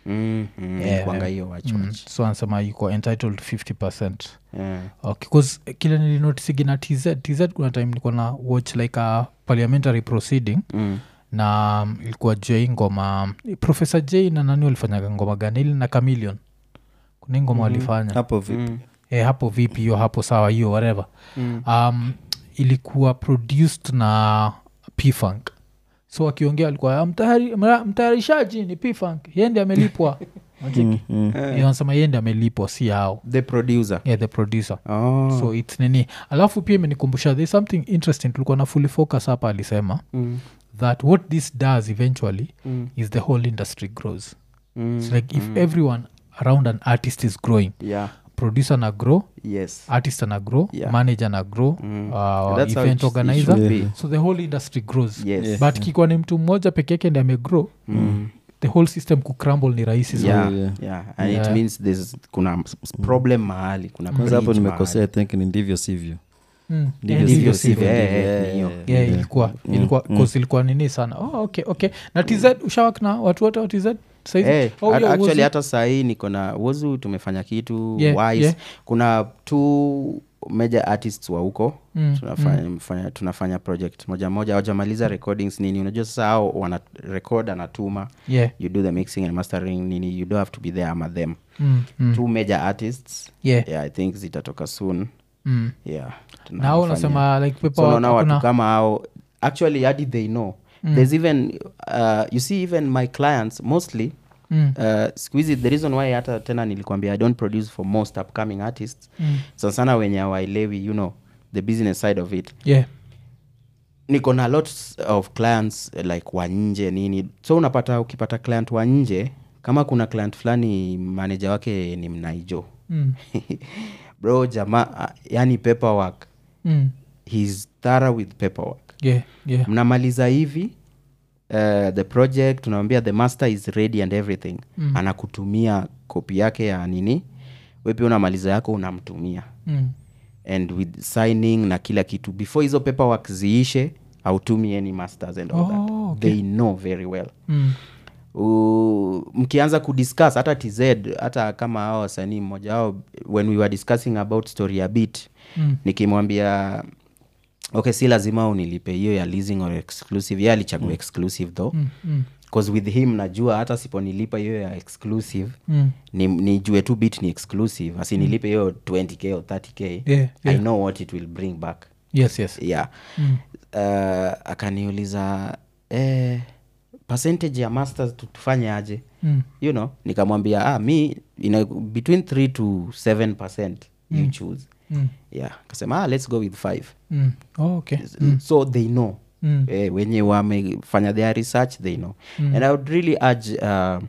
mm, mm, Yeah. ilikuwanga hiyo watch mm. watch so anasema yuko entitled 50 percent yeah. okay, 'cause kile nilinotisigi na tz tz kuna time nilikuwa na watch like a parliamentary proceeding mm. na um, ilikuwa j ngoma profesa j na nani walifanyaga ngoma gani ili na camilion kuna hii ngoma walifanya hapo vipi Mm. eh, hapo vipi hiyo hapo sawa hiyo whatever Mm. um, ilikuwa produced na pfunk so akiongea alikuwa "Ah, mtayari- mra- mtayarishaji ni pfunk yende amelipwa Mm, mm. yeah. anasema yende amelipwa si hao the producer yeah, the producer oh. so its nini alafu pia imenikumbusha there's something interesting tulikuwa na fully focus hapa alisema mm. that what this does eventually Mm. is the whole industry grows Mm. It's like if everyone around an artist is growing yeah producer na grow yes artist ana grow Yeah. manager na grow Mm. uh, That's how event it- it organizer should be. so the whole industry grows yes Yeah. but kikuwa ni mtu mmoja peke yake ndi amegrow Mm. the whole system kucrumble ni rahisi sana yeah, yeah. yeah. and Yeah. it means there's kuna s- s- problem mahali kuna kwanza hapo bridge nimekosea i think ni ndivyo sivyo Mm. Ndivyo Yeah, sivyo ndivyo sivyo. sivyo. Eh, eh, Yeah, ni hiyo. yeah, yeah, yeah. ilikuwa Mm, ilikuwa mm. cause ilikuwa nini sana oh, okay okay na tz ushawak na watu wote wa tz saizi Eh, oh, a- yeah, actually Wozu. hata sahii niko na wozu tumefanya kitu Yeah, wise yeah. kuna two major artists wa huko Mm, tunafanya, mfanya- tunafanya project moja moja awajamaliza recordings nini unajua sasa hao wana record anatuma yeah. you do the mixing and mastering nini you don't have to be there ama them Mm, mm. two major artists yeah. yeah i think zitatoka soon Mm. yeah na au tunafanya- unasema like so paper naona watu hakuna- kama hao actually hadi they know Mm. there's even uh, you see even my clients mostly Mm, uh, siku hizi the reason why hata tena nilikwambia i don't produce for most upcoming artists mm. sana sana wenye awaelewi you know the business side of it yeah. niko na lots of clients eh, like wa nje nini so unapata ukipata client wa nje kama kuna client fulani manager wake ni mnaijo Mm. bro jamaa yani paperwork Mm. he's thorough with paperwork yeah. yeah. mnamaliza hivi uh, the project unamwambia the master is ready and everything Mm. anakutumia kopi yake ya nini we pia unamaliza yako unamtumia Mm. and with signing na kila kitu before hizo paperwork ziishe autumi any masters and all Oh, that okay. they know very well Mm. U, mkianza kudiscuss hata tz hata kama hao wasanii mmoja wao when we were discussing about story ya bit Mm. nikimwambia okay si lazima unilipe hiyo ya leasing or exclusive ye alichagua exclusive though Mm. Mm. bcause with him najua hata siponilipa hiyo ya exclusive Mm. ni, nijue tu bit ni exclusive asinilipe hiyo 20k or 30k Yeah, i yeah. know what it will bring back yes yes yeah Mm. uh, akaniuliza eh, percentage ya masters tu- tufanye aje Mm. you know nikamwambia ah, mi ina, between 3 to 7 percent you choose Mm. yeah akasema ah, let's go with 5 Mm. Oh, okay so they know Mm. eh, wenye wamefanya their research they know mm. and i would really urge uh,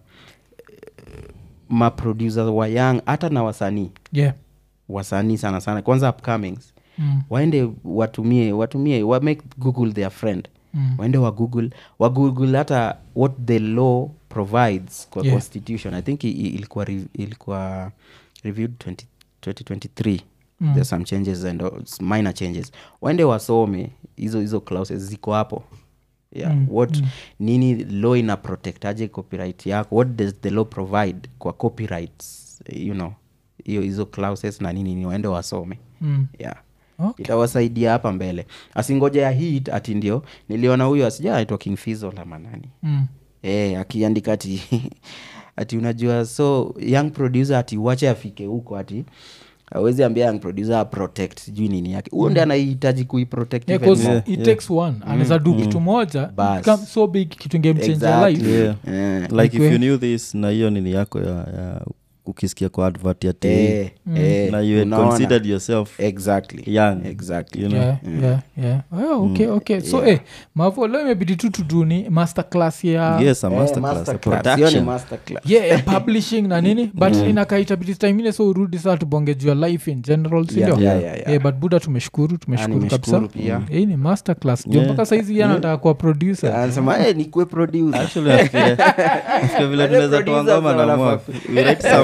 maproducer wa young hata na wasanii yeah wasanii sana sana kwanza upcomings Mm. waende watumie watumie wa make google their friend Mm. waende wa google wa google hata what the law provides kwa Yeah. constitution i think i- i- ilikuwa, re, ilikuwa reviewed 20, 2023 Mm. there's some changes and all- s- minor changes waende wasome hizo hizo clauses ziko hapo yeah. Mm, what nini law ina protect aje copyright yako what does the law provide kwa copyrights you know hiyo hizo clauses na nini ni waende wasome Mm. yeah Okay. itawasaidia hapa mbele asingoja ya hit ati ndio niliona huyo asija aitwa king fizo la manani Mm. e, akiandika ati ati unajua so young producer ati wache afike huko ati awezi ambia young producer protect sijui nini yake huo ndi anahitaji kuiprotect Yeah, even 'cause more. it takes one anaweza do kitu moja Bas. become so big kitu ingemchange Exactly. life yeah. Eh, like if Ikwe- you knew this na hiyo nini yako ya, ya ukisikia kwa advert ya tv eh, eh, na you had unaona? considered yourself exactly young exactly you know yeah, yeah, yeah. Oh, okay, okay. so Yeah. eh, mavo leo imebidi tu tuduni master class ya yes a Eh, masterclass a masterclass. Hiyo ni production masterclass. yeah, ya publishing na nini but inakaitabidi timine so urudi saa tubonge juu ya life in general sindio Yeah, yeah, yeah, yeah. Eh, but buda tumeshukuru Ah, tumeshukuru nimeshukuru kabisa pia. Mm. hii ni master class jo Yeah. mpaka saizi yeah. anataka kuwa producer anasema eh, nikuwe producer actually nafikiria nafikiria vile Wale tunaweza toa producers ngoma na wanafaa mwaf we write some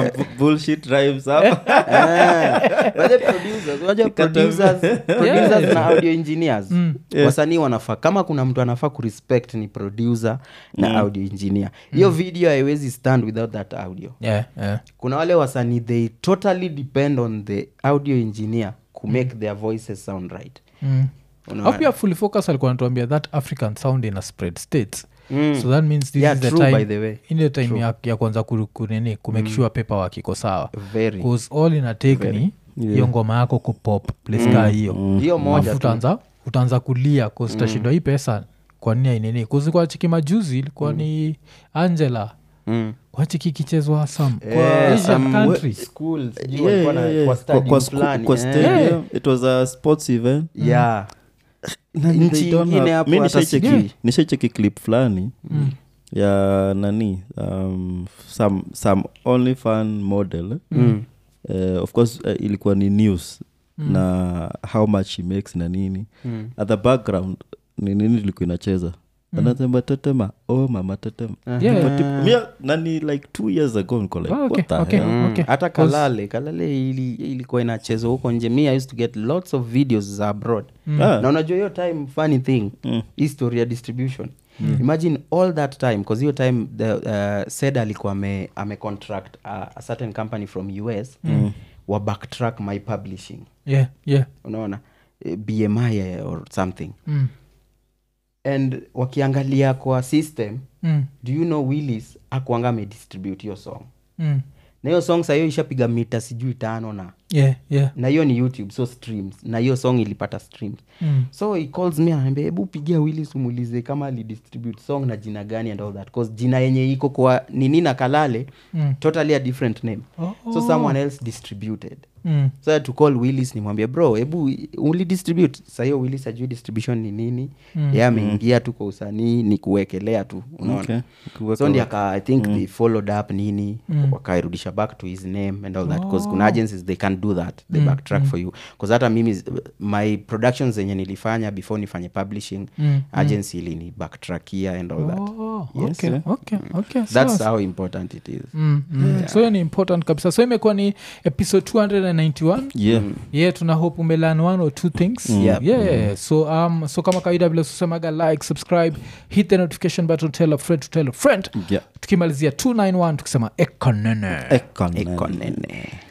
bu- bullshit rhymes hapa Eh, but the producers, unajua producers, producers na audio engineers wasanii wanafaa kama kuna mtu anafaa kurespect ni producer na audio engineer hiyo video haiwezi stand without that audio yeah, yeah. kuna wale wasanii they totally depend on the audio engineer ku make their voices sound right Mm. Unaona? au pia fully focus alikuwa natuambia that african sound ina spread states Mm. so that means this Yeah, is the true, time, by the way. ile time ya, ya kwanza ku- kunini kumake sure paper work iko sawa Very. bcause all ina take ni hiyo ngoma yako kupop place kaa hiyo hiyo moja Alafu tu. utaanza utaanza kulia kustashindwa hii pesa kwa nini ainini kuzikwa chiki majuzi ilikuwa ni angela Mm. kwa chiki ikichezwa some Eh, kwa Asian some country schools, sijui Yeah, walikuwa na- yeah, yeah. kwa Kwa- stadium kwa sku- fulani, kwa eh. stadium it was a sports event yeah Nani, Nchi they don't ingine have- hapo mi hata nishaicheki- sijui. nishaicheki clip fulani ya nani um, some, some only fan model Mm. uh, of course uh, ilikuwa ni news na how much he makes na nini Mm. at the background ni nini ilikuwa inacheza anasema tetema oh mama tetema Yeah. But tip- mia nani like two years ago niko like Oh, okay, what the okay. hell? Mm. Okay. hata 'Cause- kalale kalale ili, ilikuwa inachezwa huko nje mi i used to get lots of videos za abroad Ah. na unajua hiyo time funny thing Mm. history ya distribution imagine all that time bcause hiyo time the uh, sed alikuwa ame, ame contract uh, a certain company from us mm. wa backtrack my publishing yeah, yeah. unaona Eh, bmi or something Mm. and wakiangalia kwa system Mm. do you know willis akuanga amedistribute hiyo song Mm. na hiyo song sahiyo ishapiga mita sijui tano na yeah, yeah. na hiyo ni youtube so streams na hiyo song ilipata streams Mm. so he calls me anaambia hebu pigia willis umuulize kama alidistribute song na jina gani and all that cause jina yenye iko kwa nini na kalale Mm. totally a different name Oh. so someone else distributed Mm. so I had to call willis nimwambia bro hebu ulidistribute sahiyo willis ajui distribution ni nini Mm. ye ameingia tu kwa usanii ni kuwekelea tu unaona Okay. Kuweka so ndi wa- aka i think they followed up nini Mm. wakairudisha back to his name and all that because kuna agencies they can do that they backtrack for you bcause hata mimi my productions zenye nilifanya before nifanye publishing Mm. agency ilini backtrackia and all that Oh, Yes. okay, okay, okay. that's Sawa. how important it is Mm, mm. so hiyo ni important kabisa so imekuwa ni episode 291 yeah yeah tuna hope umelan one or two things Yep. yeah so um so kama kawaida vile susemaga like subscribe hit the notification button tell a friend to tell a friend yeah tukimalizia 291 tukisema ekonene Ekonene. ekonene